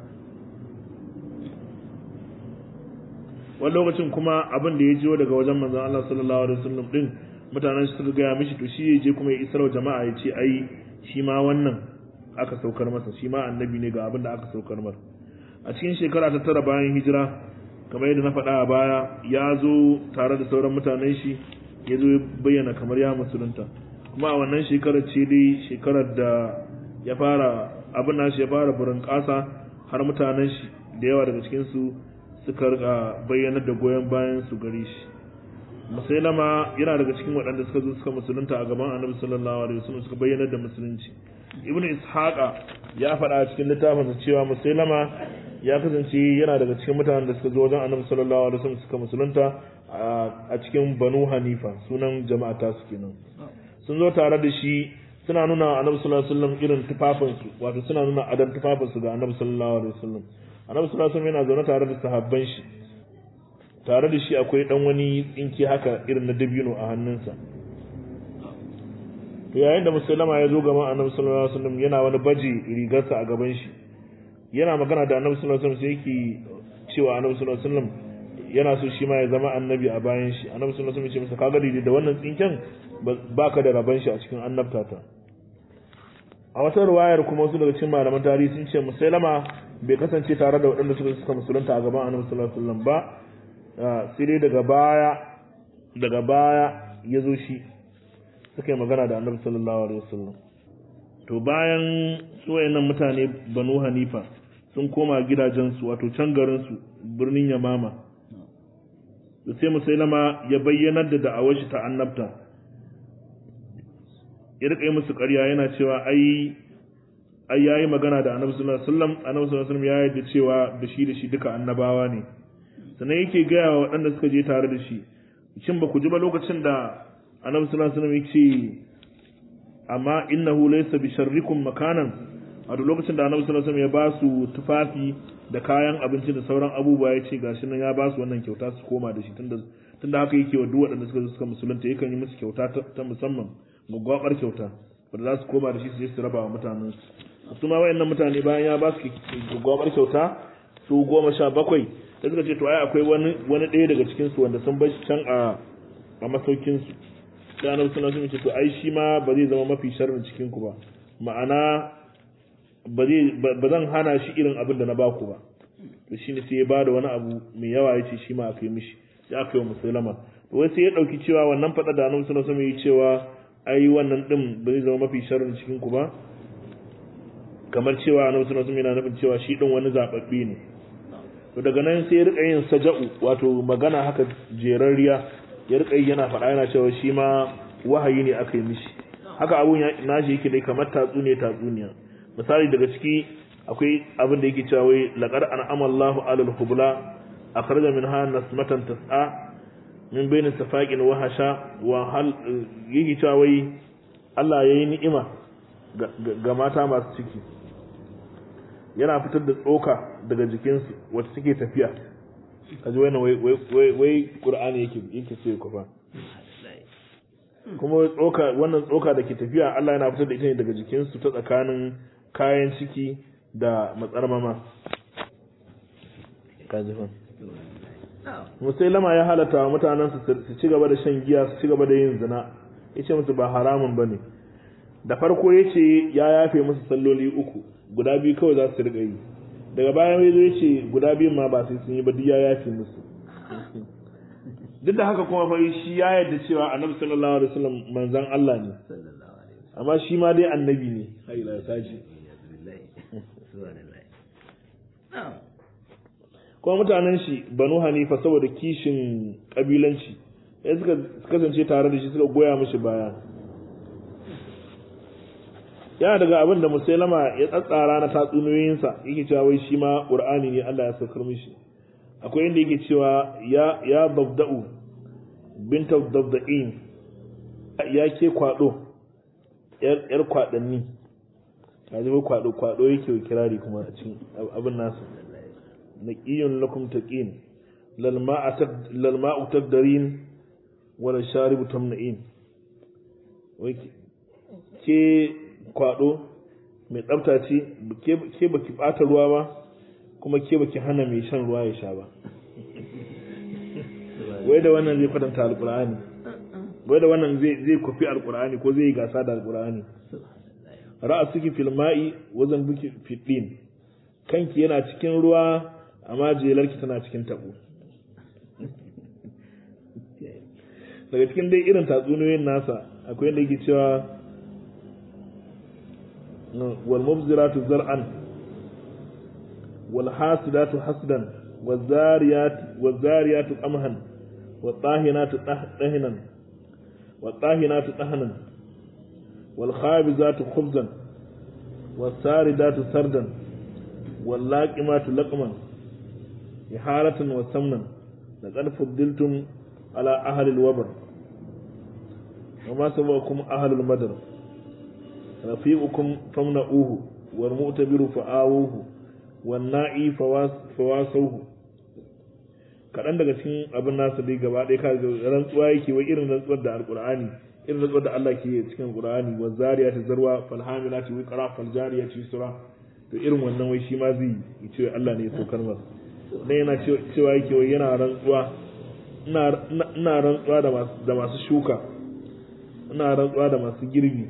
wani lokacin kuma abin da ya jiwo daga wajen manzon Allah sallallahu alaihi wasallam din mutanen su suka gaya mishi to shi ya je kuma ya isar wa jama'a ya ce ai shi ma wannan aka saukar masa shi ma annabi ne ga abin da aka saukar masa a cikin shekara ta tara bayan hijira kamar yadda na faɗa a baya ya zo tare da sauran mutanen shi ya zo ya bayyana kamar ya musulunta kuma a wannan shekarar ce dai shekarar da ya fara abin nashi ya fara burin ƙasa har mutanen shi da yawa daga cikin su suka rika bayyanar da goyon bayan su gare shi musailama yana daga cikin waɗanda suka zo suka musulunta a gaban annabi sallallahu alaihi wasallam suka bayyanar da musulunci ibn ishaqa ya faɗa a cikin littafinsa cewa musailama ya kasance yana daga cikin mutanen da suka zo wajen annabi sallallahu alaihi wasallam suka musulunta a cikin banu hanifa sunan jama'a ta su kenan sun zo tare da shi suna nuna annabi sallallahu alaihi wasallam irin tufafinsu wato suna nuna adan tufafinsu ga annabi sallallahu alaihi wasallam annabi sallallahu alaihi wasallam yana zaune tare da sahabban shi tare da shi akwai dan wani tsinki haka irin na dabino a hannunsa to yayin da musulama ya zo gaban annabi sallallahu alaihi wasallam yana wani baji rigarsa a gaban shi yana magana da annabi sallallahu alaihi wasallam sai yake cewa annabi sallallahu alaihi wasallam yana so shi ma ya zama annabi a bayan shi annabi sallallahu alaihi wasallam ya ce masa kaga daidai da wannan tsinken baka da raban shi a cikin annabtata a wata ruwayar kuma wasu daga cikin malaman tarihi sun ce musailama bai kasance tare da waɗanda suka suka musulunta a gaban annabi sallallahu alaihi wasallam ba sai dai daga baya daga baya ya zo shi suka yi magana da annabi sallallahu alaihi wasallam to bayan su wayannan mutane banu hanifa sun koma gidajensu wato can garinsu birnin yamama da sai musailama ya bayyanar da da'awar shi ta annabta ya rika yi musu ƙarya yana cewa ai ai yayi magana da annabi sallallahu alaihi wasallam annabi sallallahu alaihi wasallam ya yarda cewa da shi da shi duka annabawa ne sannan yake gaya wa waɗanda suka je tare da shi shin ba ku ji ba lokacin da annabi sallallahu alaihi wasallam yake amma innahu laysa bi sharrikum makanan a duk lokacin da annabi sallallahu alaihi wasallam ya ba su tufafi da kayan abinci da sauran abubuwa ya ce gashi nan ya ba su wannan kyauta su koma da shi tunda tunda haka yake wa duk waɗanda suka zo suka musulunta yakan yi musu kyauta ta musamman gwaggwabar kyauta wanda za su koma da shi su je su raba wa mutanen su su ma wayannan mutane bayan ya ba su gwaggwabar kyauta su goma sha bakwai da suka ce to ai akwai wani wani ɗaya daga cikin su wanda sun bar shi can a a masaukin su sai annabi sallallahu alaihi wasallam ce to ai shi ma ba zai zama mafi sharrin cikin ku ba ma'ana ba zan hana shi irin abin da na baku ba to shi ne sai ya ba da wani abu mai yawa ya ce shi ma aka yi mishi ya aka yi wa musulama to wai sai ya ɗauki cewa wannan faɗa da annabi sallallahu alaihi wasallam cewa ai wannan din ba zai zama mafi sharrin cikin ku ba kamar cewa annabi sallallahu alaihi wasallam yana nufin cewa shi din wani zababbe ne to daga nan sai ya rika yin saja'u wato magana haka jerarriya ya rika yana faɗa yana cewa shi ma wahayi ne aka yi mishi haka abun ya nashi yake dai kamar tatsuniya tatsuniya misali daga ciki akwai abin da yake cewa wai laqad an'ama Allahu 'alal hubla akhraja minha nasmatan tas'a min bayni safaqin wa hasha wa hal yake cewa wai Allah yayi ni'ima ga mata masu ciki yana fitar da tsoka daga jikinsu wacce suke tafiya kaji wannan wai wai wai Qur'ani yake yake so ya kufa kuma tsoka wannan tsoka da ke tafiya Allah yana fitar da ita ne daga jikinsu ta tsakanin kayan ciki da matsarmama kajifan musailama ya halatta wa mutanen su ci gaba da shan giya su ci gaba da yin zina ya ce musu ba haramun ba ne da farko ya ce ya yafe musu salloli uku guda biyu kawai za su riƙa yi daga bayan ya zo ya ce guda biyun ma ba sai sun yi ba duk ya yafe musu duk da haka kuma fa shi ya yarda cewa annabi sallallahu alaihi wasallam manzon Allah ne amma shi ma dai annabi ne hai la kaji kuma mutanen shi banu hanifa saboda kishin kabilanci ya suka kasance tare da shi suka goya mishi baya yana daga abin da musailama ya tsatsara na tatsuniyoyinsa yake cewa wai shi ma qur'ani ne Allah ya saukar mishi akwai inda yake cewa ya ya babda'u bint dabda'in ya ke kwado yar kwadanni ka ji kwado kwado yake kirari kuma a cikin abin nasu naqiyun lakum taqin lal ma'atad lal ma'u tadrin wala sharibu tamna'in wai ke kwado mai tsafta ce ke baki bata ruwa ba kuma ke baki hana mai shan ruwa ya sha ba wai da wannan zai kwatanta alkur'ani wai da wannan zai zai kufi alkur'ani ko zai yi gasa da alkur'ani ra'asuki fil ma'i wazan buki fiddin kanki yana cikin ruwa amma jelarki tana cikin tabo daga cikin dai irin tatsuniyoyin nasa akwai yadda yake cewa wal mubziratu zar'an wal hasidatu hasdan wal zariyat wal zariyatu qamhan wal tahinatu tahnan wal tahinatu tahnan wal khabizatu khubzan wal saridatu sardan wal laqimatu laqman iharatan wa samnan laqad fuddiltum على أهل الوبر وما سبقكم أهل المدر رفيقكم فامنعوه والمؤتبر فآووه والنائي فواسوه kaɗan daga cikin abin nasa dai gaba ɗaya ka ga rantsuwa yake wai irin rantsuwar da alƙur'ani irin rantsuwar da Allah ke cikin alƙur'ani wa zariya ta zarwa fal hamila ta wiqra fal jariya ta yusra to irin wannan wai shi ma zai yi cewa Allah ne ya saukar masa dan yana cewa yake wai yana rantsuwa ina rantsuwa da masu shuka ina rantsuwa da masu girbi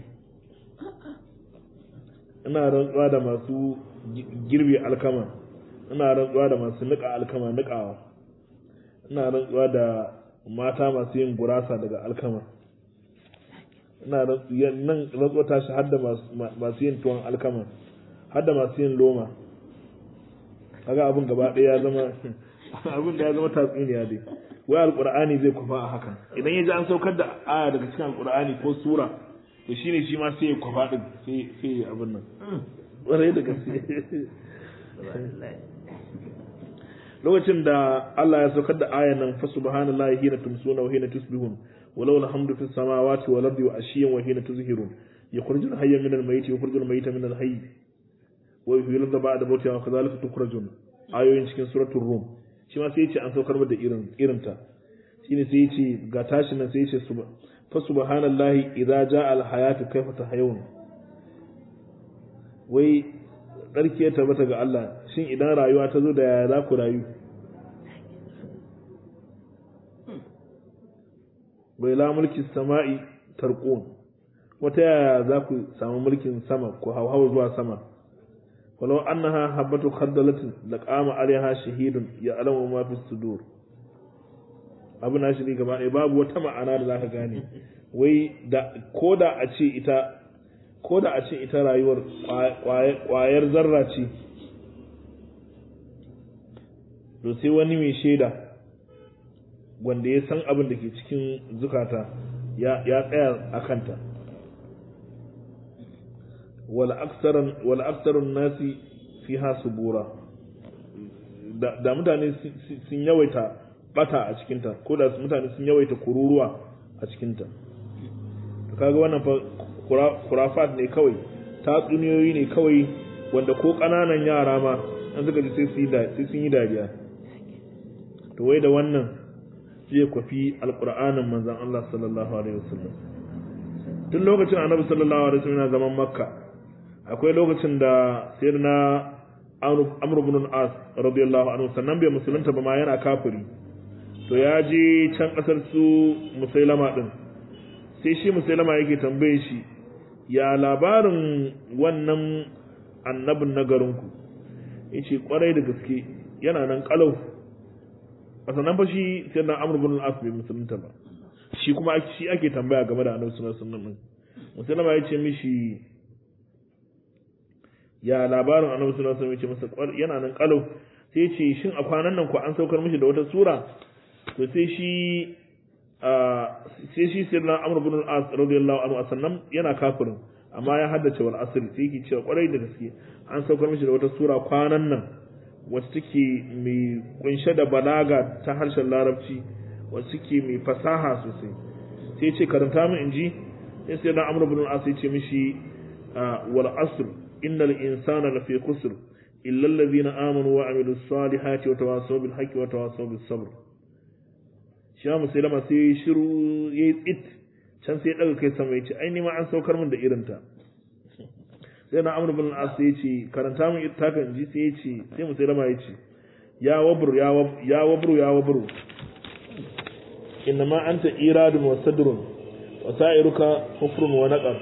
ina rantsuwa da masu girbi alkama ina rantsuwa da masu nika alkama nikawa ina rantsuwa da mata masu yin gurasa daga alkama ina nan rantsuwa ta shi har da masu yin tuwon alkama har da masu yin loma kaga abin gaba ɗaya ya zama abin da ya zama tatsuniya dai wai alqur'ani zai kwafa a hakan idan ya ji an saukar da aya daga cikin alqur'ani ko sura to shine shi ma sai ya kwafa din sai sai abin nan ƙwarai da gaske lokacin da Allah ya saukar da ayan nan fa subhanallahi hina tumsuna wa hina tusbihun walau alhamdu fis samawati wal ardi wa ashiyan wa hina tuzhirun yukhrijul hayya minal mayyiti wa yukhrijul mayyita minal hayy wa yuhyil da ba'da mawtihi wa kadhalika tukhrajun ayoyin cikin suratul rum shi ma sai ya ce an saukar da irin irin ta shine sai ya ce ga tashin nan sai ya ce fa subhanallahi idza jaa al hayatu kayfa tahayun wai tsarki ya tabbata ga Allah shin idan rayuwa ta zo da yaya za ku rayu bai la mulki sama'i tarqun wata yaya za ku samu mulkin sama ku hauhawa zuwa sama walau annaha habatu khardalatin laqama alaiha shahidun ya alamu ma fi sudur abu na shi ne gaba ɗaya babu wata ma'ana da zaka gane wai da koda a ce ita ko da a ce ita rayuwar ƙwayar zarra ce to sai wani mai shaida wanda ya san abin da ke cikin zukata ya tsaya a kanta wal aksarun nasi fi hasu bura da mutane sun yawaita bata a cikinta ko da mutane sun yawaita kururuwa a cikinta kaga wannan fa kurafat ne kawai tatsuniyoyi ne kawai wanda ko ƙananan yara ma an suka ji sai sun yi dariya to wai da wannan zai kwafi alƙur'anin manzan Allah sallallahu alaihi wasallam tun lokacin annabi sallallahu alaihi wasallam yana zaman makka akwai lokacin da sayyidina amr ibn al-as radiyallahu anhu sannan bai musulunta ba ma yana kafiri to ya je can kasar su musailama din sai shi musailama yake tambaye shi ya labarin wannan annabin na garinku ya ce kwarai da gaske yana nan kalau a sannan fa shi sai na amur bin al'as bai musulunta ba shi kuma shi ake tambaya game da annabi sallallahu alaihi wasallam musulma ya ce mishi ya labarin annabi sallallahu alaihi wasallam ya ce masa yana nan kalau sai ya ce shin a kwanan nan ko an saukar mishi da wata sura to sai shi sai shi sai na amur bin al'as radiyallahu anhu sannan yana kafirin amma ya haddace wal asr sai yake cewa kwarai da gaske an saukar mishi da wata sura kwanan nan wacce take mai kunshe da balaga ta harshen larabci wacce take mai fasaha sosai sai ce karanta min inji sai sai na amr ibn al-as ya ce mishi wal asr innal insana lafi khusr illa alladhina amanu wa amilus salihati wa tawassaw bil haqqi wa tawassaw bis sabr shi ma musulama sai shiru yayi tsit can sai ya daga kai sama ya ce ai ni ma an saukar min da irinta sai na amur bin as ya ce karanta min ita kan ji sai ya ce sai mu sai rama ya ce ya wabru ya wabru ya wabru innama anta iradun wa sadrun wa sa'iruka hufrun wa naqar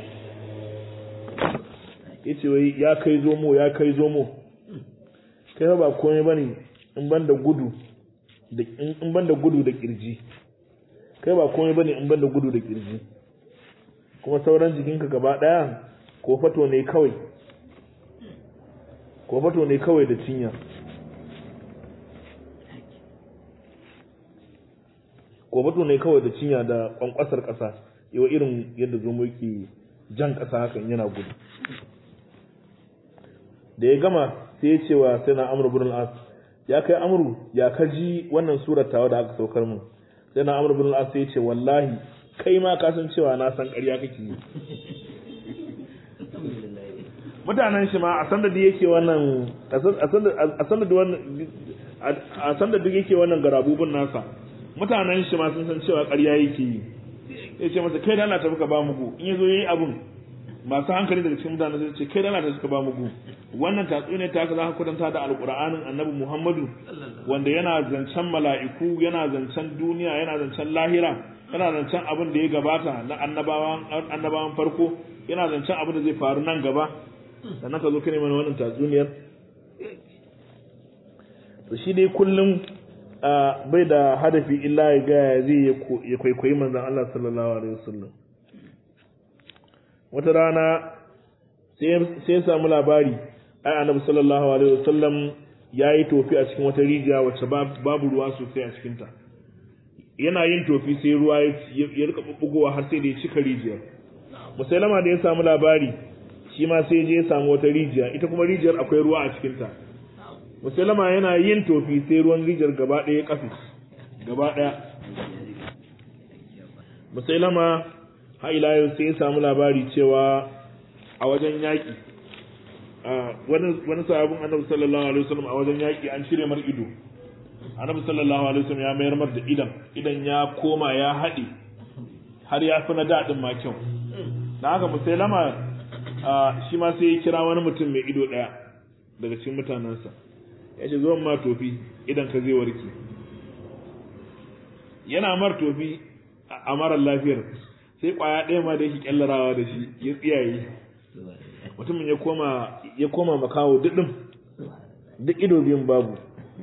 yace wai ya kai zomo ya kai zomo kai ba komai bane in banda gudu da in banda gudu da kirji kai ba komai bane in banda gudu da kirji kuma sauran jikinka gaba daya ko fato ne kawai ko fato ne kawai da cinya ko fato ne kawai da cinya da kwankwasar kasa yawa irin yadda zomo yake jan kasa hakan yana gudu da ya gama sai ya ce wa sai na amur bin as ya kai amuru ya kaji wannan surar tawa da aka saukar mu sai na amur bin as sai ya ce wallahi kai ma ka san cewa na san ƙarya kake yi mutanen shi ma a sanda da yake wannan a sanda da wannan a sanda duk yake wannan garabubun nasa mutanen shi ma sun san cewa ƙarya yake yi ya ce masa kai da Allah ta muka ba mugu in yazo yayi abun masu hankali daga cikin mutane sai ce kai da Allah ta suka ba mugu wannan tatsuniya ta ka za ka kwatanta da alqur'anin annabi Muhammadu wanda yana zancen mala'iku yana zancen duniya yana zancen lahira yana zancen abin da ya gabata na annabawan annabawan farko yana zancen abin da zai faru nan gaba sannan ka zo ka mana wannan tatsuniyar to shi dai kullum bai da hadafi illa ya ga zai ya kwaikwayi manzon Allah sallallahu alaihi wasallam wata rana sai ya samu labari ai annabi sallallahu alaihi wasallam ya yi tofi a cikin wata rijiya wacce babu ruwa sosai a cikinta yana yin tofi sai ruwa ya rika bubbugowa har sai da ya cika rijiyar musailama da ya samu labari shi ma sai je ya samu wata rijiya ita kuma rijiyar akwai ruwa a cikinta musailama yana yin tofi sai ruwan rijiyar gaba ɗaya ya kafe gaba ɗaya musailama har ila yau sai ya samu labari cewa a wajen yaƙi wani sahabin annabi sallallahu alaihi wasallam a wajen yaƙi an shirya mar ido annabi sallallahu alaihi wasallam ya mayar mar da idan idan ya koma ya haɗe har ya fi na daɗin ma kyau da haka musailama shi ma sai ya kira wani mutum mai ido ɗaya daga cikin mutanensa ya ce zuwan ma tofi idan ka zai warke yana mar tofi a marar lafiyar sai kwaya ɗaya ma da yake kyallarawa da shi ya tsiyaye mutumin ya koma ya koma makawo duɗin duk ido biyun babu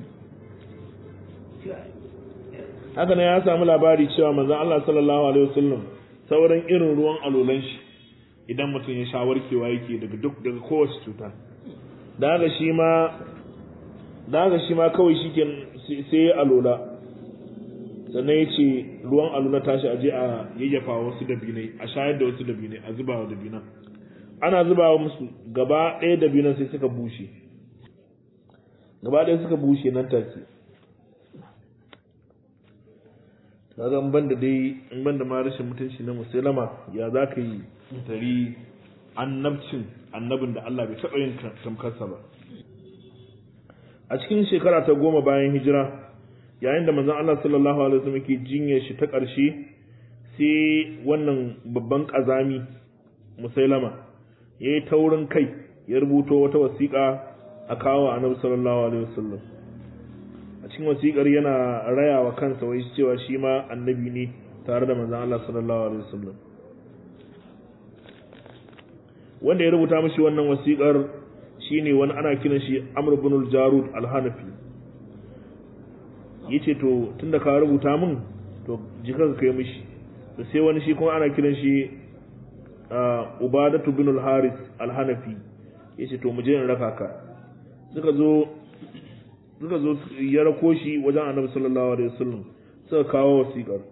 haka ne ya samu labari cewa manzon Allah sallallahu alaihi wasallam sauran irin ruwan alolan shi idan mutum ya sha warkewa yake daga duk daga kowace cuta da haka shi ma da haka shi ma kawai shike sai ya alola sannan ya ce ruwan alola tashi aje a yayyafa wasu dabinai a shayar da wasu dabinai a zuba wa dabinan ana zubawa musu gaba ɗaya dabinan sai suka bushe gaba ɗaya suka bushe nan take kaga in banda dai in banda ma rashin mutunci na musulama ya za ka yi tari annabcin annabin da Allah bai taɓa yin tamkarsa ba a cikin shekara ta goma bayan hijira yayin da manzon Allah sallallahu alaihi wasallam ke jinyar shi ta ƙarshe sai wannan babban ƙazami musailama ya yi taurin kai ya rubuto wata wasiƙa a kawo annabi sallallahu alaihi wasallam a cikin wasiƙar yana raya wa kansa wai cewa shi ma annabi ne tare da manzon Allah sallallahu alaihi wasallam wanda ya rubuta mishi wannan wasiƙar shine wani ana kiran shi Amr ibn al-Jarud al-Hanafi yace to tunda ka rubuta min to jika ka kai mishi to sai wani shi kuma ana kiran shi Ubadatu ibn al-Haris al-Hanafi yace to mu je in raka ka suka zo suka zo ya rako shi wajen Annabi sallallahu alaihi wasallam suka kawo wasiƙar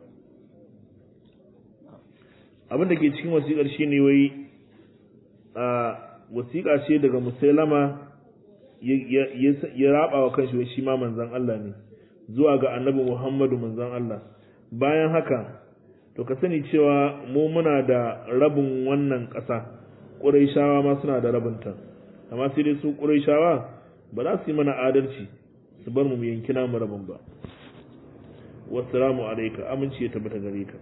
abin da ke cikin wasiƙar shine wai a wasiƙa ce daga musailama ya raba wa kanshi shi ma manzan Allah ne zuwa ga annabi Muhammadu manzan Allah bayan haka to ka sani cewa mu muna da rabin wannan ƙasa ƙuraishawa ma suna da rabinta amma sai dai su ƙuraishawa ba za su yi mana adalci su bar mu mu yanki namu rabin ba wassalamu alaika aminci ya tabbata gare ka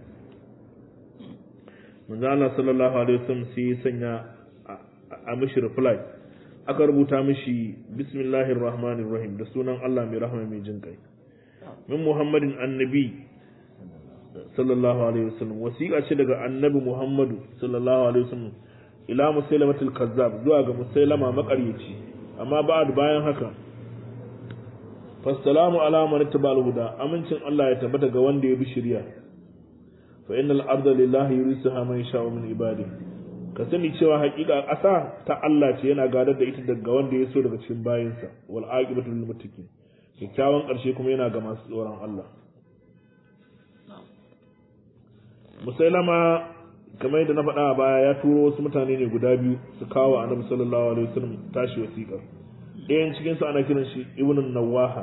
manzan Allah sallallahu alaihi wasallam sai ya sanya a mishi reply aka rubuta mishi bismillahir rahmanir rahim da sunan Allah mai rahama mai jin kai min muhammadin annabi sallallahu alaihi wasallam wasiqa ce daga annabi muhammadu sallallahu alaihi wasallam ila musailamatul kazzab zuwa ga musailama makaryaci amma ba'd bayan haka fassalamu ala man tabal huda amincin Allah ya tabbata ga wanda ya bi shari'a fa innal arda lillahi yurisuha man yasha'u min ibadihi ka sani cewa haƙiƙa ƙasa ta Allah ce yana gadar da ita daga wanda ya so daga cikin bayinsa wal aqibatu lil muttaqin kyakkyawan ƙarshe kuma yana ga masu tsoron Allah musailama kamar yadda na faɗa a baya ya turo wasu mutane ne guda biyu su kawo annabi sallallahu alaihi wasallam tashi wasiƙa ɗayan cikin su ana kiran shi ibnu nawaha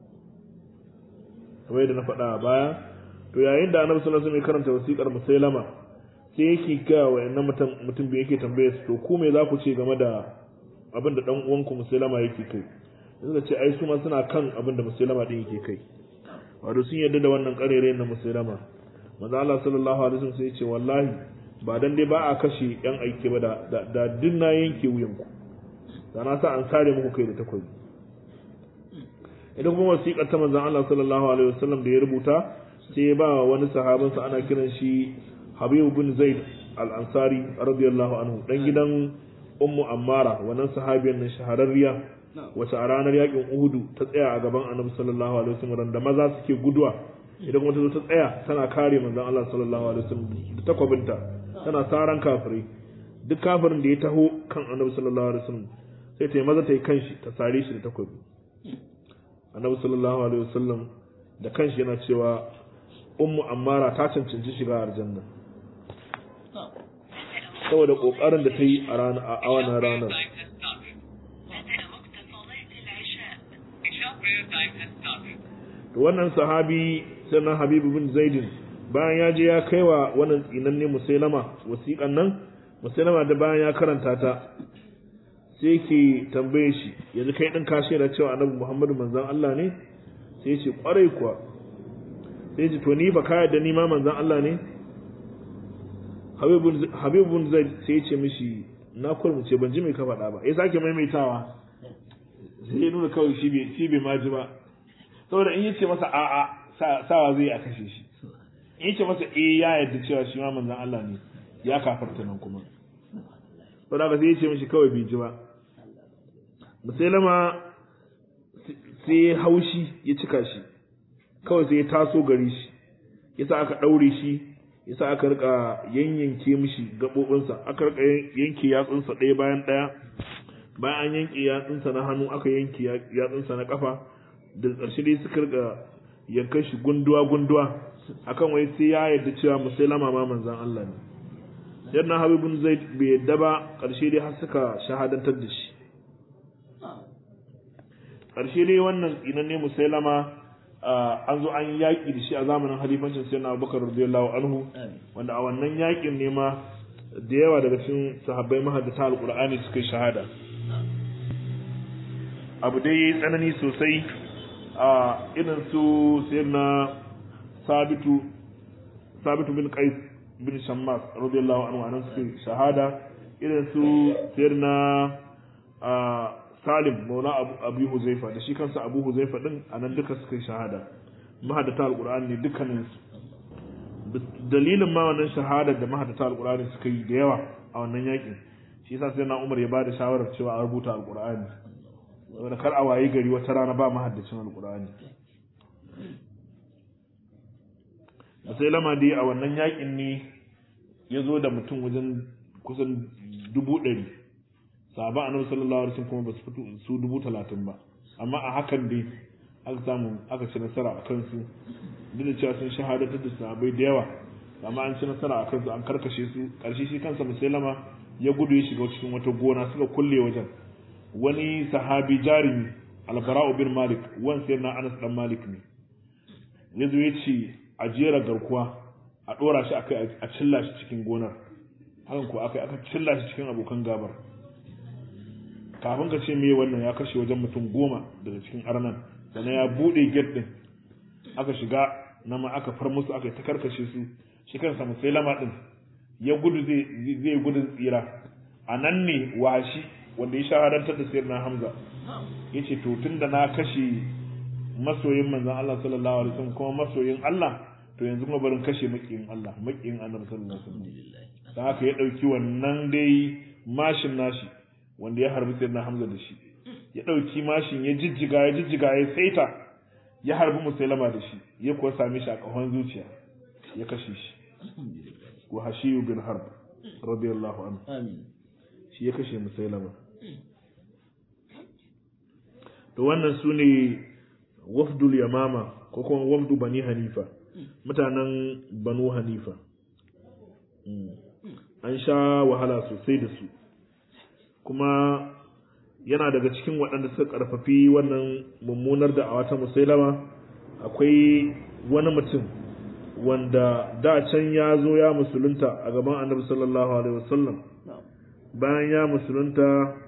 kamar yadda na faɗa a baya to yayin da annabi sallallahu alaihi wasallam ya karanta wasiƙar musailama sai yake ga wayannan mutum mutum bai yake tambaye su to ku me za ku ce game da abin da dan uwanku musulama yake kai suka ce ai su ma suna kan abin da musulama din yake kai wato sun yarda da wannan karere na musulama manzo Allah sallallahu alaihi wasallam sai ya ce wallahi ba dan dai ba a kashe yan aike ba da da din na yanke wuyan ku da na sa an sare muku kai da takobi idan kuma wasiƙar ta manzo Allah sallallahu alaihi wasallam da ya rubuta sai ya ba wani sahabansa ana kiran shi Habib bin Zaid al-Ansari radiyallahu anhu dan gidan Ummu Ammara wannan sahabiyar nan shahararriya wace a ranar yakin Uhudu ta tsaya a gaban Annabi sallallahu alaihi wasallam da maza suke guduwa idan kuma ta zo ta tsaya tana kare manzon Allah sallallahu alaihi wasallam da takwabinta tana saran kafirai duk kafirin da ya taho kan Annabi sallallahu alaihi wasallam sai ta yi maza ta yi kanshi ta sare shi da takwabi Annabi sallallahu alaihi wasallam da kanshi yana cewa ummu ammara ta cancanci shiga aljanna saboda kokarin da ta yi a rana a wannan ranar to wannan sahabi sannan habibu bin zaidin bayan ya je ya kaiwa wannan tsinanne musailama wasiƙan nan musailama da bayan ya karanta ta sai ke tambaye shi yanzu kai din ka shaida cewa annabi muhammadu manzon Allah ne sai ya ce kwarai kuwa sai ce to ni ba ka yarda ni ma manzon Allah ne habibun zai sai ce mishi na kurmuce ban ji mai ka faɗa ba ya sake maimaitawa sai ya nuna kawai shi bai shi bai ma ji ba saboda in yace masa a'a sawa zai a kashe shi in yace masa eh ya yarda cewa shi ma manzon Allah ne ya kafarta nan kuma saboda haka sai ya ce mishi kawai bai ji ba musailama sai haushi ya cika shi kawai sai ya taso gari shi yasa aka ɗaure shi yasa aka rika yanyanke mishi gaɓoɓinsa aka rika yanke yatsunsa ɗaya bayan ɗaya bayan an yanke yatsunsa na hannu aka yanke yatsunsa na ƙafa da ƙarshe dai suka rika yankan shi gunduwa gunduwa akan wai sai ya yarda cewa musailama ma manzan Allah ne yadda habibun zaid bai yadda ba ƙarshe dai har suka shahadantar da shi ƙarshe dai wannan tsinanne musailama an zo an yaƙi da shi a zamanin halifancin sayyidina abubakar radiyallahu anhu wanda a wannan yaƙin ne ma da yawa daga cikin sahabbai mahaddata alqur'ani suka yi shahada abu dai yayi tsanani sosai a irin su sayyidina sabitu sabitu bin qais bin shammas radiyallahu anhu anan suka yi shahada irin su sayyidina Salim Maula Abu Huzaifa da shi kansa Abu Huzaifa din anan duka suka yi shahada mahaddata alqur'ani ne dukkanin su dalilin ma wannan shahada da mahaddata alqur'ani suka yi da yawa a wannan yakin shi yasa sai na Umar ya bada shawarar cewa a rubuta alqur'ani saboda kar a wayi gari wata rana ba mahaddacin alqur'ani sai lama dai a wannan yakin ne ya zo da mutum wajen kusan dubu ɗari sahaba annabi sallallahu alaihi wasallam kuma ba su fito su dubu talatin ba amma a hakan dai aka samu aka ci nasara a kansu duk da cewa sun shahadatar da sahabai da yawa amma an ci nasara a kansu an karkashe su karshe shi kansa musailama ya gudu ya shiga cikin wata gona suka kulle wajen wani sahabi jarumi albara'u bin malik wan sai na anas dan malik ne ya zo ya ce a jera garkuwa a dora shi akai a cilla shi cikin gonar hakan ko akai aka cilla shi cikin abokan gabar kafin ka ce me wannan ya kashe wajen mutum goma daga cikin arnan sannan ya bude gate din aka shiga na ma aka far musu aka ta karkashe su shi kansa musailama din ya gudu zai zai gudun tsira a nan ne washi wanda ya shahadantar da sayyidina hamza yace to tunda na kashe masoyin manzon Allah sallallahu alaihi wasallam kuma masoyin Allah to yanzu kuma barin kashe makiyin Allah makiyin annabi sallallahu alaihi wasallam dan haka ya dauki wannan dai mashin nashi wanda ya harbi sayyidina Hamza da shi ya dauki mashin ya jijjiga ya jijjiga ya saita ya harbi musailama da shi ya kuwa same shi a kahon zuciya ya kashe shi wa hashiyu bin harb radiyallahu anhu amin shi ya kashe musailama to wannan su ne wafdul yamama ko kuma wafdu bani hanifa mutanen banu hanifa an sha wahala sosai da su kuma yana daga cikin waɗanda suka ƙarfafi wannan mummunar da a wata musailama akwai wani mutum wanda da can ya zo ya musulunta a gaban annabi sallallahu alaihi wasallam bayan ya musulunta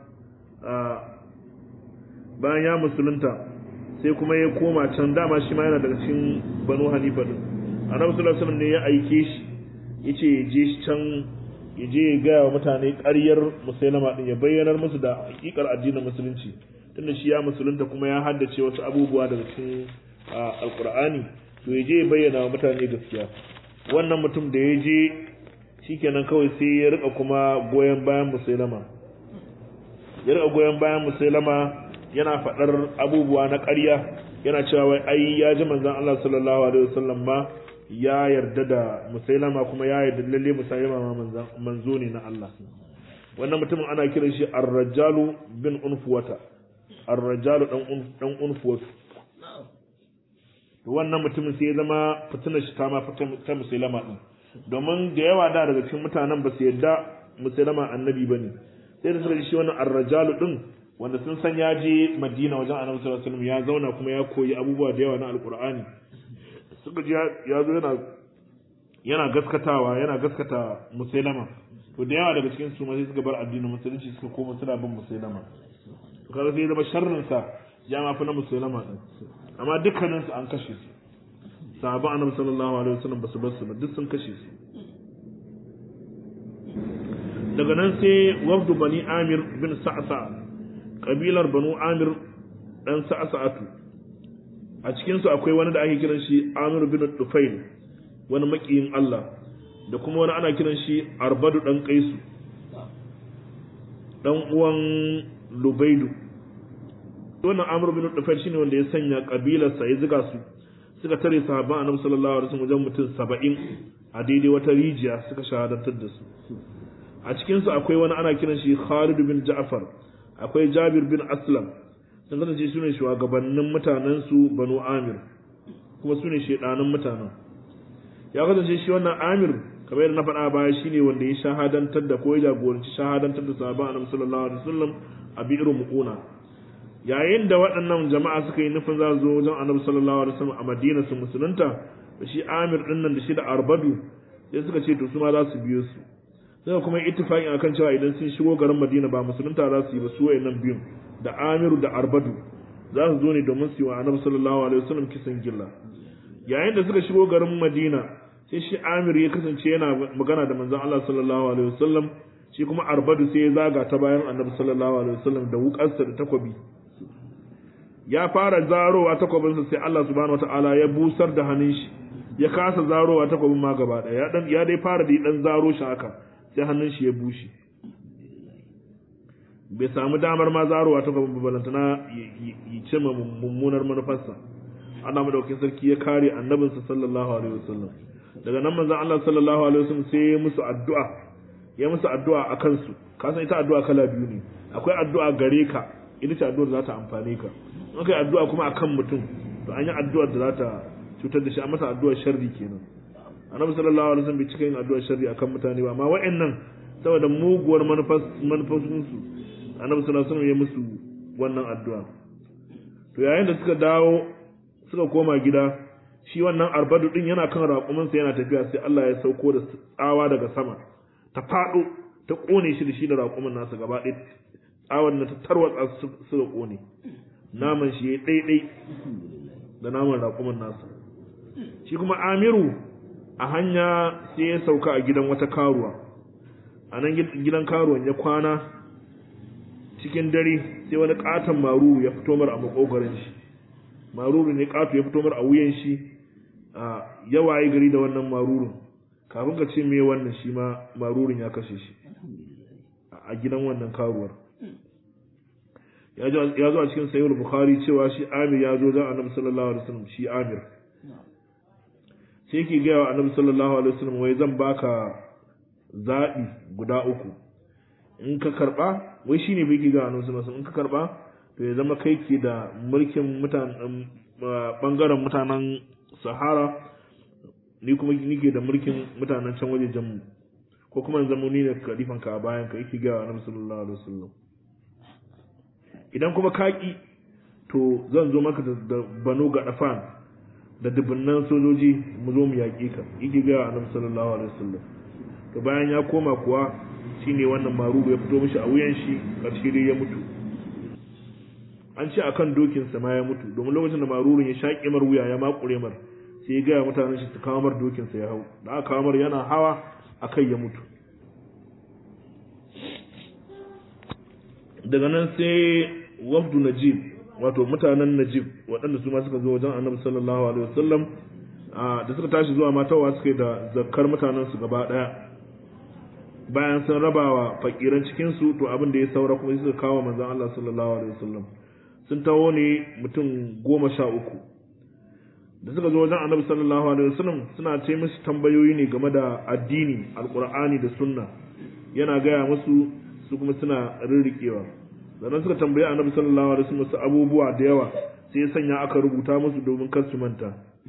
bayan ya musulunta sai kuma ya koma can dama shi ma yana daga cikin banu hanifa din annabi sallallahu alaihi wasallam ne ya aike shi yace ya je can ya je ya gaya wa mutane ƙaryar musailama din ya bayyanar musu da hakikar addinin musulunci tunda shi ya musulunta kuma ya haddace wasu abubuwa daga cikin alkur'ani to ya je ya bayyana wa mutane gaskiya wannan mutum da ya je shikenan kawai sai ya rika kuma goyon bayan musailama ya rika goyon bayan musailama yana faɗar abubuwa na ƙarya yana cewa wai ai ya ji manzon Allah sallallahu alaihi wasallam ma ya yarda da musailama kuma ya yarda lalle musailama ma manzo ne na Allah wannan mutumin ana kiran shi ar-rajalu bin unfuwata ar-rajalu dan dan unfuwatu to wannan mutumin sai ya zama fitinar shi ta ma ta musulama din domin da yawa da daga cikin mutanen ba su yadda musulama annabi ba ne sai da suka ji shi wannan arrajalu din wanda sun san ya je madina wajen annabi sallallahu alaihi wasallam ya zauna kuma ya koyi abubuwa da yawa na alqur'ani suka ji ya zo yana yana gaskatawa yana gaskata musulama to da yawa daga cikin su ma sai suka bar addinin musulunci suka koma suna bin musulama to kaga sai zama sharrin sa ya ma fi na musulama din amma dukkanin su an kashe su sahabban annabi sallallahu alaihi wasallam basu bar su ba duk sun kashe su daga nan sai wafdu bani amir bin sa'sa kabilar banu amir dan sa'sa'atu a cikin su akwai wani da ake kiran shi amir bin dufail wani makiyin Allah da kuma wani ana kiran shi arbadu dan kaisu dan uwan lubaidu wannan amir bin dufail shine wanda ya sanya kabilarsa ya ziga su suka tare sahabban annabi sallallahu alaihi wasallam wajen mutum 70 a daidai wata rijiya suka shahadantar da su a cikin su akwai wani ana kiran shi Khalid bin Ja'far akwai Jabir bin Aslam sun kasance su ne shugabannin mutanen su Banu Amir kuma su ne shedanan mutanen ya kasance shi wannan Amir kamar yadda na faɗa baya shine wanda ya shahadantar da ko ya jagoranci shahadantar da sahabban annabi sallallahu alaihi wasallam a bi'ir muquna yayin da waɗannan jama'a suka yi nufin za zo wajen annabi sallallahu alaihi wasallam a Madina su musulunta da shi Amir din nan da shi da Arbadu sai suka ce to su ma za su biyo su sai kuma ittifaqin akan cewa idan sun shigo garin Madina ba musulunta za su yi ba su wayannan biyun da Amiru da Arbadu za su zo ne domin su yi wa annabi sallallahu alaihi wasallam kisan gilla yayin da suka shigo garin Madina sai shi Amir ya kasance yana magana da manzon Allah sallallahu alaihi wasallam shi kuma Arbadu sai ya zaga ta bayan annabi sallallahu alaihi wasallam da wukarsa da takwabi ya fara zarowa takwabinsa sai Allah subhanahu wataala ya busar da hannun shi ya kasa zarowa takwabin ma gaba daya ya dan ya dai fara da dan zaro shi haka sai hannun shi ya bushe bai samu damar ma zarowa takwabin balantana yi ce mummunar manufarsa Allah madaukakin sarki ya kare annabinsa sallallahu alaihi wasallam daga nan manzon Allah sallallahu alaihi wasallam sai ya musu addu'a ya musu addu'a akan su kasan ita addu'a kala biyu ne akwai addu'a gare ka ita ce addu'ar za ta amfane ka in kai addu'a kuma akan mutum to an yi addu'ar da za ta cutar da shi a masa addu'ar sharri kenan annabi sallallahu alaihi wasallam bai cika yin addu'ar sharri akan mutane ba amma wa'annan saboda muguwar manufofin su annabi sallallahu alaihi wasallam ya musu wannan addu'a to yayin da suka dawo suka koma gida shi wannan arbadu din yana kan raƙumin sa yana tafiya sai Allah ya sauko da tsawa daga sama ta faɗo ta kone shi da shi da raƙumin nasa gaba ɗaya tsawon na ta tarwatsa suka kone naman shi ya ɗaiɗai da naman raƙumin nasa shi kuma amiru a hanya sai ya sauka a gidan wata karuwa a nan gidan karuwan ya kwana cikin dare sai wani ƙaton maruru ya fito mar a makogarin shi maruru ne ƙato ya fito mar a wuyan shi a yawaye gari da wannan marurun kafin ka ce me wannan shi ma marurun ya kashe shi a gidan wannan karuwar ya zo a cikin sayyid bukhari cewa shi amir ya zo don annabi sallallahu alaihi wasallam shi amir sai yake gaya wa annabi sallallahu alaihi wasallam wai zan baka zaɓi guda uku in ka karɓa wai shine bai ki ga annabi sallallahu alaihi wasallam in ka karɓa to ya zama kai ke da mulkin mutanen bangaren mutanen sahara ni kuma nike da mulkin mutanen can waje mu ko kuma in zama ni ne kalifan ka a bayan ka yake gaya wa annabi sallallahu alaihi wasallam idan kuma kaki to zan zo maka da banu ga dafan da dubunnan sojoji mu zo mu yaƙe ka yake ga annabi sallallahu alaihi wasallam to bayan ya koma kuwa shine wannan maruru ya fito mishi a wuyan shi karshe dai ya mutu an ce akan dokin sa ma ya mutu domin lokacin da marurun ya shaƙe mar wuya ya makure mar sai ya ga mutanen shi su kawo mar dokin sa ya hau da aka kawo mar yana hawa akai ya mutu daga nan sai wafdu najib wato mutanen najib waɗanda su ma suka zo wajen annabi sallallahu alaihi wasallam da suka tashi zuwa matawa suka yi da zakkar mutanen su gaba ɗaya bayan sun rabawa fakiran cikin su to abin da ya saura kuma suka kawo manzon Allah sallallahu alaihi wasallam sun taho ne mutum goma sha uku da suka zo wajen annabi sallallahu alaihi wasallam suna ce musu tambayoyi ne game da addini alqur'ani da sunna yana gaya musu su kuma suna rirriƙewa sannan suka tambayi annabi sallallahu alaihi wasallam su abubuwa da yawa sai ya sanya aka rubuta musu domin kar su manta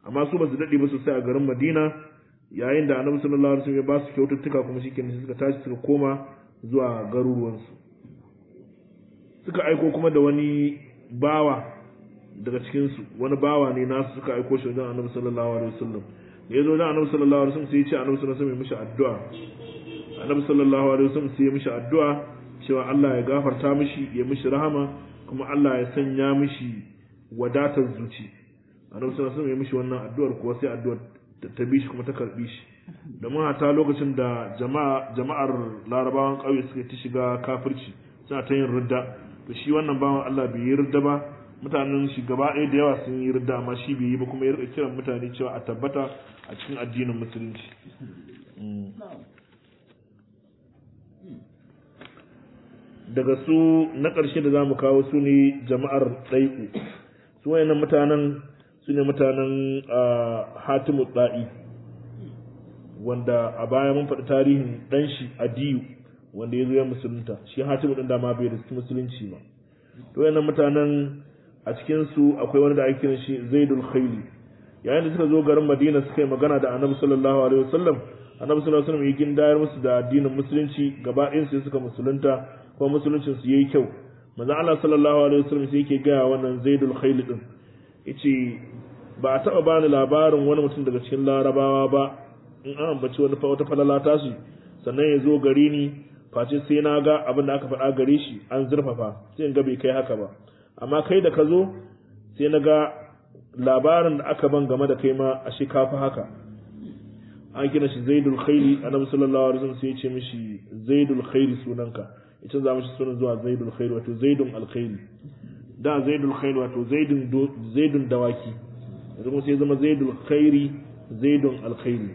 amma su ba su dade ba sosai a garin Madina yayin da Annabi sallallahu alaihi wasallam ya ba su kyaututtuka kuma shikenan suka tashi suka koma zuwa garuruwansu suka aiko kuma da wani bawa daga cikinsu wani bawa ne nasu suka aiko shi wajen annabi sallallahu alaihi wasallam da ya zo wajen annabi sallallahu alaihi wasallam sai ya ce annabi sallallahu alaihi wasallam ya mishi addu'a annabi sallallahu alaihi wasallam sai ya mishi addu'a cewa Allah ya gafarta mishi ya mishi rahama kuma Allah ya sanya mishi wadatar zuci annabi sallallahu alaihi wasallam ya mishi wannan addu'ar kuwa sai addu'ar ta bi shi kuma ta karbi shi domin hata lokacin da jama'a jama'ar larabawan ƙauye suka ta shiga kafirci suna ta yin ridda to shi wannan bawan Allah bai yi ridda ba mutanen shi gaba ɗaya da yawa sun yi ridda amma shi bai yi ba kuma ya rika kiran mutane cewa a tabbata a cikin addinin musulunci daga su na ƙarshe da za mu kawo su ne jama'ar ɗai'u su wayannan mutanen su ne mutanen hatimu ɗa'i wanda a baya mun faɗi tarihin ɗan shi adiyu wanda ya zo ya musulunta shi hatimu ɗin da ma bai da musulunci ba to wayannan mutanen a cikin su akwai wani da ake kiran shi zaidul khayli yayin da suka zo garin madina suka yi magana da annabi sallallahu alaihi wasallam annabi sallallahu alaihi wasallam ya gindayar musu da addinin musulunci gaba ɗayan su suka musulunta kuma musuluncin su yayi kyau manzo Allah sallallahu alaihi wasallam sai yake ga wannan zaidul khayli din yace ba a taba bani labarin wani mutum daga cikin larabawa ba in an ambaci wani fa wata falala ta shi sannan ya zo gari ni face sai na ga abin da aka faɗa gare shi an zurfafa sai in ga bai kai haka ba amma kai da ka zo sai na ga labarin da aka ban game da kai ma a shi kafa haka an kira shi zaidul khairi annabi sallallahu alaihi wasallam sai ya ce mishi zaidul khairi sunanka ita za mishi sunan zuwa zaidul khairi wato zaidun alkhairi da zaidul khairi wato zaidun zaidun dawaki yanzu kuma sai zama zaidul khairi zaidun alkhairi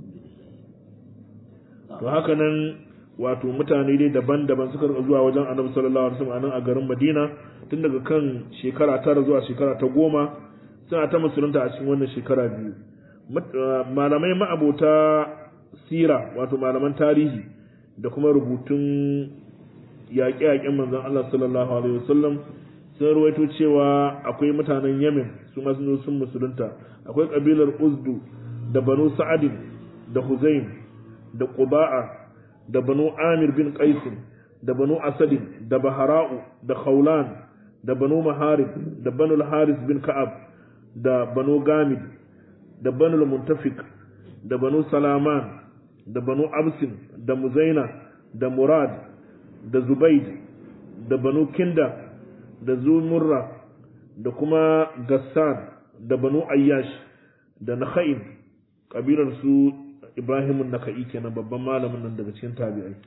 to haka nan wato mutane dai daban-daban suka rika zuwa wajen annabi sallallahu alaihi wasallam a nan a garin Madina tun daga kan shekara tara zuwa shekara ta goma suna ta musulunta a cikin wannan shekara biyu malamai ma'abota sira wato malaman tarihi da kuma rubutun yaƙe-yaƙen manzon Allah sallallahu alaihi wasallam sun ruwaito cewa akwai mutanen Yemen su ma sun sun musulunta akwai kabilar Uzdu da Banu Sa'adin da Huzaim da Quba'a da Banu Amir bin Qais da Banu Asadin da Bahara'u da Khawlan da Banu Maharib da Banu Haris bin Ka'ab da Banu Gamid da Banu Muntafiq da Banu Salaman da Banu Absin da Muzaina da Murad da Zubaid da Banu Kinda da Zumurra da kuma Gassan da Banu Ayyash da Nakha'in kabilar su Ibrahim Naka'i kenan babban malamin nan daga cikin tabi'ai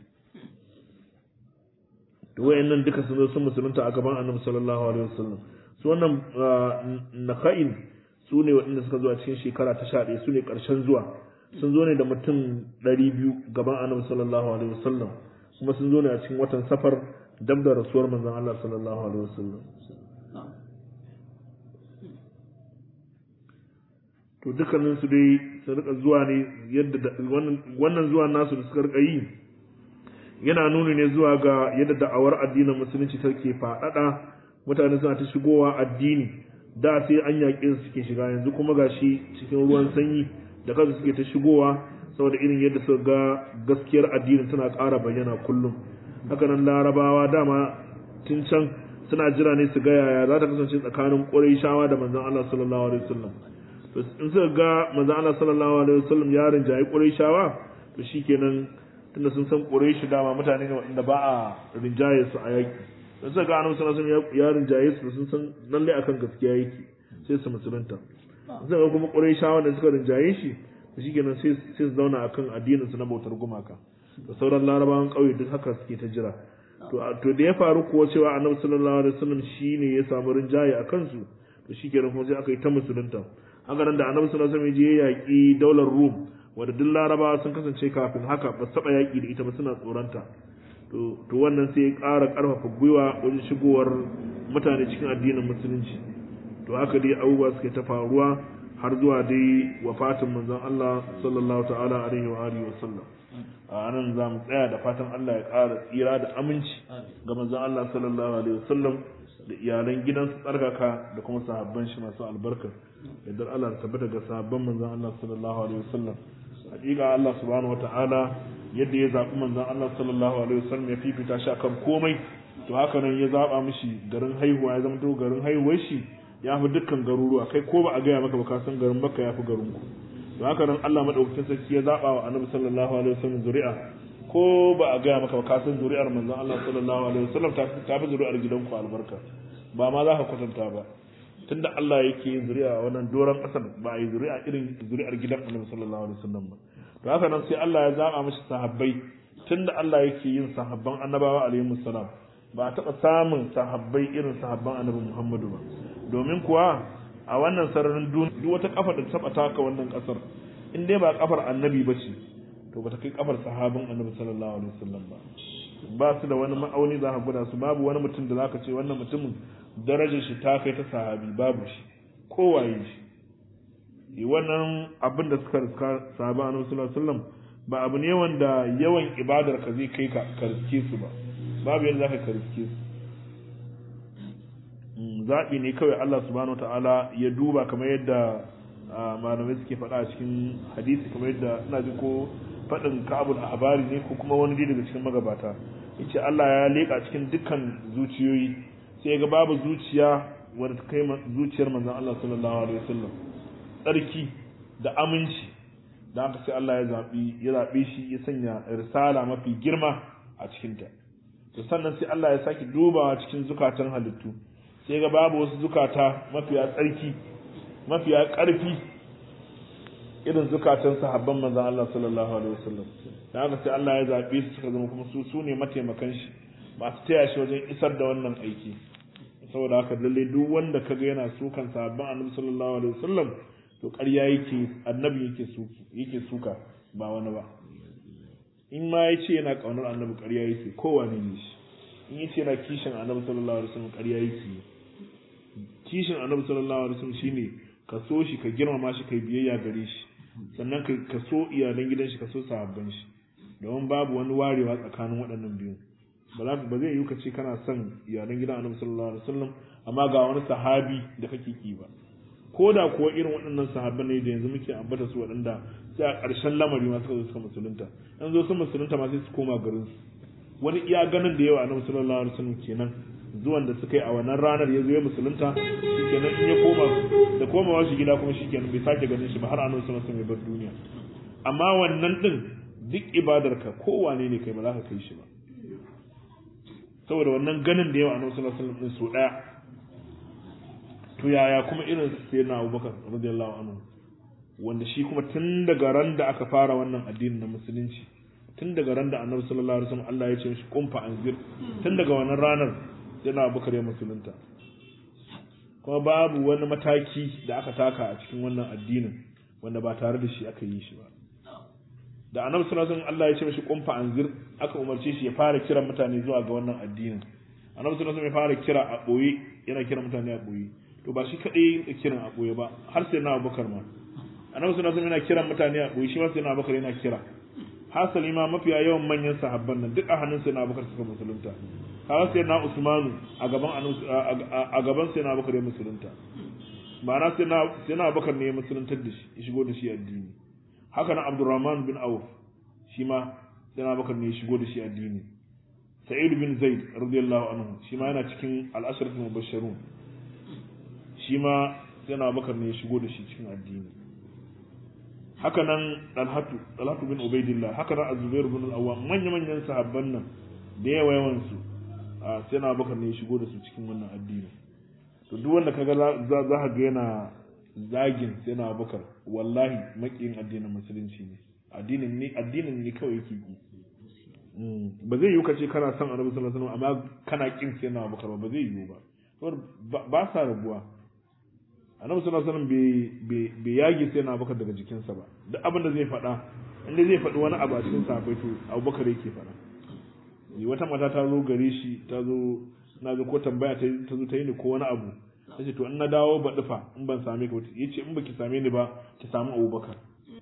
to wayannan duka sun zo sun musulunta a gaban Annabi sallallahu alaihi wasallam su wannan Nakha'in su ne waɗanda suka zo a cikin shekara ta sha ɗaya su ne ƙarshen zuwa sun zo ne da mutum ɗari biyu gaban Annabi sallallahu alaihi wasallam kuma sun zo ne a cikin watan safar dab da rasuwar manzon Allah sallallahu alaihi wasallam to dukkanin su dai su rika zuwa ne yadda wannan zuwa nasu da suka rika yi yana nuni ne zuwa ga yadda da'awar addinin musulunci take faɗaɗa mutane suna ta shigowa addini da sai an yaƙe su suke shiga yanzu kuma gashi cikin ruwan sanyi da kansu suke ta shigowa saboda irin yadda suka ga gaskiyar addinin tana ƙara bayyana kullum hakanan larabawa dama tun can suna jira ne su ga yaya za ta kasance tsakanin ƙurayshawa da manzon Allah sallallahu alaihi wasallam to in suka ga manzon Allah sallallahu alaihi wasallam ya rinjayi ƙurayshawa to shikenan tunda sun san ƙurayshi dama mutane ne wanda ba a rinjaye su a yaƙi in suka ga annabi sallallahu alaihi wasallam ya rinjaye su sun san lalle akan gaskiya yake sai su musulunta suka ga kuma ƙurayshawa da suka rinjaye shi shi kenan sai su zauna akan addininsu na bautar gumaka da sauran larabawan ƙauye duk haka suke ta jira to da ya faru kuwa cewa annabi sallallahu alaihi wasallam shine ya samu rinjaye a kansu to shi kenan kuma sai aka yi ta musulunta haka nan da annabi sallallahu alaihi wasallam ya yaƙi daular rum wanda duk larabawa sun kasance kafin haka ba su taɓa yaƙi da ita ba suna tsoronta to to wannan sai ya ƙara ƙarfafa gwiwa wajen shigowar mutane cikin addinin musulunci to haka dai abubuwa suke ta faruwa har zuwa dai wafatin manzon Allah sallallahu ta'ala alaihi wa alihi wa sallam a nan za mu tsaya da fatan Allah ya ƙara tsira da aminci ga manzon Allah sallallahu alaihi wa sallam da iyalan gidansu tsarkaka da kuma sahabban shi masu albarka yadda Allah ta tabbata ga sahabban manzon Allah sallallahu alaihi wasallam hakika Allah subhanahu wataala yadda ya zaɓi manzon Allah sallallahu alaihi wasallam ya fifita shi akan komai to haka nan ya zaɓa mishi garin haihuwa ya zama to garin haihuwar shi ya fi dukkan garuruwa kai ko ba a gaya maka ba ka san garin Makka ya fi garin ku to haka nan Allah madaukakin sarki ya zaɓa wa Annabi sallallahu alaihi wasallam zuri'a ko ba a gaya maka ba ka san zuri'ar manzon Allah sallallahu alaihi wasallam ta fi zuri'ar gidanku albarka ba ma za ka kwatanta ba tunda Allah yake yin zuri'a a wannan doron ƙasar ba a yi zuri'a irin zuri'ar gidan Annabi sallallahu alaihi wasallam ba to haka nan sai Allah ya zaba mishi sahabbai tunda Allah yake yin sahabban annabawa alaihi salam ba a taɓa samun sahabbai irin sahabban Annabi Muhammadu ba domin kuwa a wannan sararin duniya duk wata kafa da taɓa taka wannan ƙasar in dai ba kafar annabi ba ce to ba ta kai kafar sahabin annabi sallallahu alaihi wasallam ba ba su da wani ma'auni za ka gwada su babu wani mutum da zaka ce wannan mutumin darajar shi ta kai ta sahabi babu shi kowaye shi wannan abin da suka riska sahaba annabi sallallahu alaihi wasallam ba abu ne wanda yawan ibadar ka zai kai ka riske su ba babu yadda zaka ka riske su zaɓi ne kawai Allah subhanahu wataala ya duba kamar yadda malamai suke faɗa a cikin hadisi kamar yadda ina ji ko faɗin ka'abul ahbari ne ko kuma wani daga cikin magabata yace Allah ya leƙa cikin dukkan zuciyoyi sai ga babu zuciya wadda ta kai zuciyar manzon Allah sallallahu alaihi wasallam tsarki da aminci da haka sai Allah ya zabi ya zabe shi ya sanya risala mafi girma a cikin ta to sannan sai Allah ya saki dubawa cikin zukatan halittu sai ga babu wasu zukata mafiya tsarki mafiya ƙarfi irin zukatan sahabban manzon Allah sallallahu alaihi wasallam da haka sai Allah ya zabe su suka zama kuma su su ne mataimakan shi masu taya shi wajen isar da wannan aiki saboda haka lalle duk wanda kaga yana sukan sahabban annabi sallallahu alaihi wasallam to ƙarya yake annabi yake suki yake suka ba wani ba in ma ya ce yana ƙaunar annabi ƙarya yake kowane ne shi in ya ce yana kishin annabi sallallahu alaihi wasallam ƙarya yake kishin annabi sallallahu alaihi wasallam shine ka so shi ka girmama shi kai biyayya gare shi sannan ka so iyalan gidan shi ka so sahabban shi domin babu wani warewa tsakanin waɗannan biyu ba za ba zai yi ka ce kana son iyalan gidan annabi sallallahu alaihi wasallam amma ga wani sahabi da kake ki ba ko da kuwa irin waɗannan sahabban ne da yanzu muke ambata su waɗanda sai a ƙarshen lamari ma suka zo suka musulunta an zo sun musulunta ma sai su koma garin su wani iya ganin da yawa annabi sallallahu alaihi wasallam kenan zuwan da suka yi a wannan ranar ya zo ya musulunta shikenan in ya koma da komawa shi gida kuma shikenan bai sake ganin shi ba har annabi sallallahu alaihi wasallam ya bar duniya amma wannan din duk ibadarka kowane ne kai ba za ka kai shi ba saboda wannan ganin da yawa annabi sallallahu alaihi wasallam su daya to yaya kuma irin sai na Abubakar radiyallahu anhu wanda shi kuma tun daga ran da aka fara wannan addini na musulunci tun daga ran da annabi sallallahu alaihi wasallam Allah ya ce mishi kumfa anzir tun daga wannan ranar sai na Abubakar ya musulunta kuma babu wani mataki da aka taka a cikin wannan addinin wanda ba tare da shi aka yi shi ba da annabi sallallahu alaihi wasallam Allah ya ce mishi kumfa anzir aka umarce shi ya fara kiran mutane zuwa ga wannan addinin annabi sallallahu alaihi wasallam ya fara kira a boye yana kiran mutane a boye to ba shi kadai ya kiran a boye ba har sai na Abubakar ma annabi sallallahu alaihi wasallam yana kiran mutane a boye shi ma sai na Abubakar yana kira hasali ma mafiya yawan manyan sahabban nan duk a hannun sai na Abubakar suka musulunta har sai na Usmanu a gaban a gaban sai na Abubakar ya musulunta ma'ana sai na sai na Abubakar ne ya musuluntar da shi ya shigo da shi addini haka nan Abdurrahman bin Auf shi ma sai na Abubakar ne ya shigo da shi addini Sa'id bin Zaid radiyallahu anhu shi ma yana cikin al-ashratul mubashshirun shi ma sai na Abubakar ne ya shigo da shi cikin addini haka nan Talhatu Talhatu bin Ubaidillah haka nan Az-Zubair bin Al-Awwam manya manyan sahabban nan da yawa yawan su sai na Abubakar ne ya shigo da su cikin wannan addini to duk wanda kaga za za ka ga yana zagin sai na Abubakar wallahi makiyin addinin musulunci ne addinin ne addinin ne kawai yake yi ba zai yiwu kace kana son Annabi sallallahu alaihi wasallam amma kana kin sai na Abubakar ba zai yiwu ba ba sa rabuwa annabi sallallahu alaihi wasallam bai yage sai na abubakar daga jikinsa ba duk abin da zai faɗa inda zai faɗi wani abu a cikin sahabbai to abubakar yake faɗa wata mata ta zo gare shi ta zo na zo ko tambaya ta zo ta yi ni ko wani abu ta ce to in na dawo ba dufa in ban same ka ya ce in baki same ni ba ki samu abubakar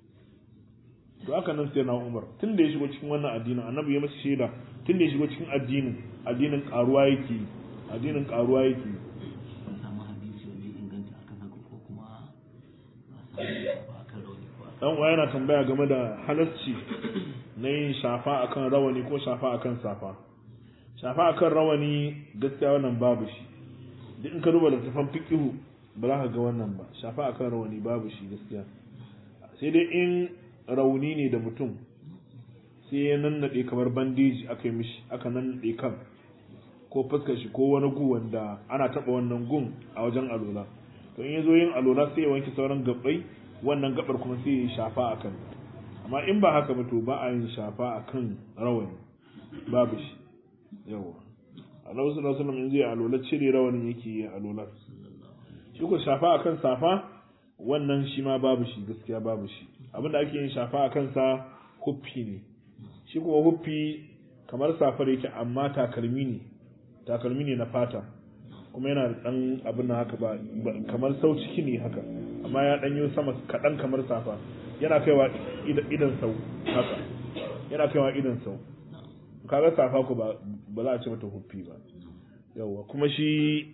to haka nan sai na umar tun da ya shigo cikin wannan addinin annabi ya masa shaida tun da ya shigo cikin addinin addinin karuwa yake addinin karuwa yake ban samu hadisi wanda ya inganta akan haka ko kuma ba samu ba akan rauni ko akan dan uwa yana tambaya game da halarci na yin shafa akan rawani ko shafa akan safa shafa akan rawani gaskiya wannan babu shi duk in ka duba littafin fiqihu ba za ka ga wannan ba shafa akan rawani babu shi gaskiya sai dai in rauni ne da mutum sai ya nannade kamar bandeji aka yi mishi aka nannade kan ko fuskar shi ko wani gu wanda ana taba wannan gun a wajen alola to in ya zo yin alola sai ya wanke sauran gabbai wannan gabar kuma sai ya shafa akan amma in ba haka ba to ba a yin shafa akan rawani babu shi yawa Allah sallallahu alaihi wasallam in zai alola cire rawanin yake yi alola shi ko shafa akan safa wannan shi ma babu shi gaskiya babu shi abinda ake yin shafa akan sa huffi ne shi kuma huffi kamar safar yake amma takalmi ne takalmi ne na fata kuma yana da dan abin nan haka ba kamar sau ciki ne haka amma ya danyo sama kaɗan kamar safa yana kaiwa idan sau haka yana kaiwa idan sau kaga safa ko ba ba za a ce mata huffi ba yawa kuma shi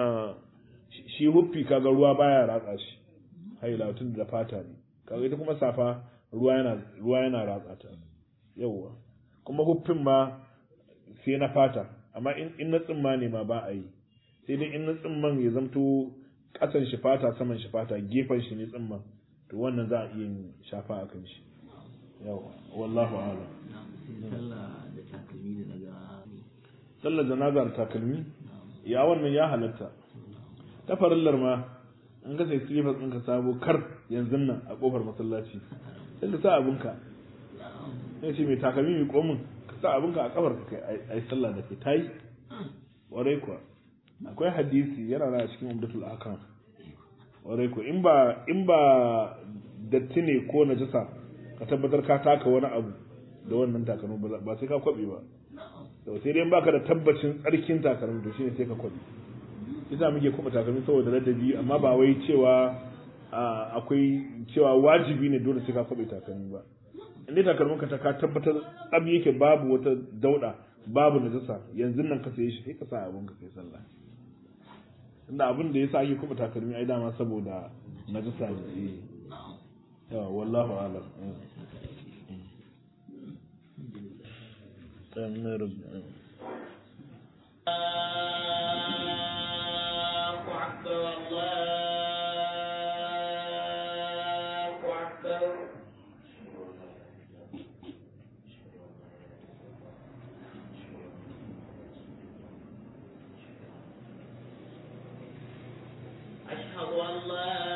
shi huffi kaga ruwa baya ratsa shi haila tun da fata ne kaga ita kuma safa ruwa yana ruwa yana ratsa ta yawa kuma huffin ma sai na fata amma in na tsimma ne ma ba a yi sai dai in na tsimman ya zamto kasan shi fata saman shi fata gefen shi ne tsimman to wannan za a iya yin shafa a kan shi yawa wallahu a'lam sai sallah da takalmi da daga sallar janaza da takalmi ya wannan ya halatta ta farillar ma in ka sai slippers ɗinka sabo kar yanzu nan a kofar masallaci sai ka sa abinka sai ce mai takalmi mai komin ka sa abinka a kafar ka kai ai sallah da kai tayi warai kuwa akwai hadisi yana na cikin umdatul akam warai kuwa in ba in ba datti ne ko najasa ka tabbatar ka taka wani abu da wannan takalmi ba sai ka kwabe ba sai dai baka da tabbacin tsarkin takalmi to shine sai ka kwabe yasa muke kuma takalmi saboda ladabi amma ba wai cewa akwai cewa wajibi ne dole sai ka kwabe takalmi ba inda takalmin ka ta ka tabbatar tsab yake babu wata dauda babu najasa yanzu nan ka saye shi sai ka sa abun ka kai sallah inda abin da yasa ake kuma takalmi ai dama saboda najasa ne yawa wallahu a'lam الله أكبر الله أكبر أشهد أن لا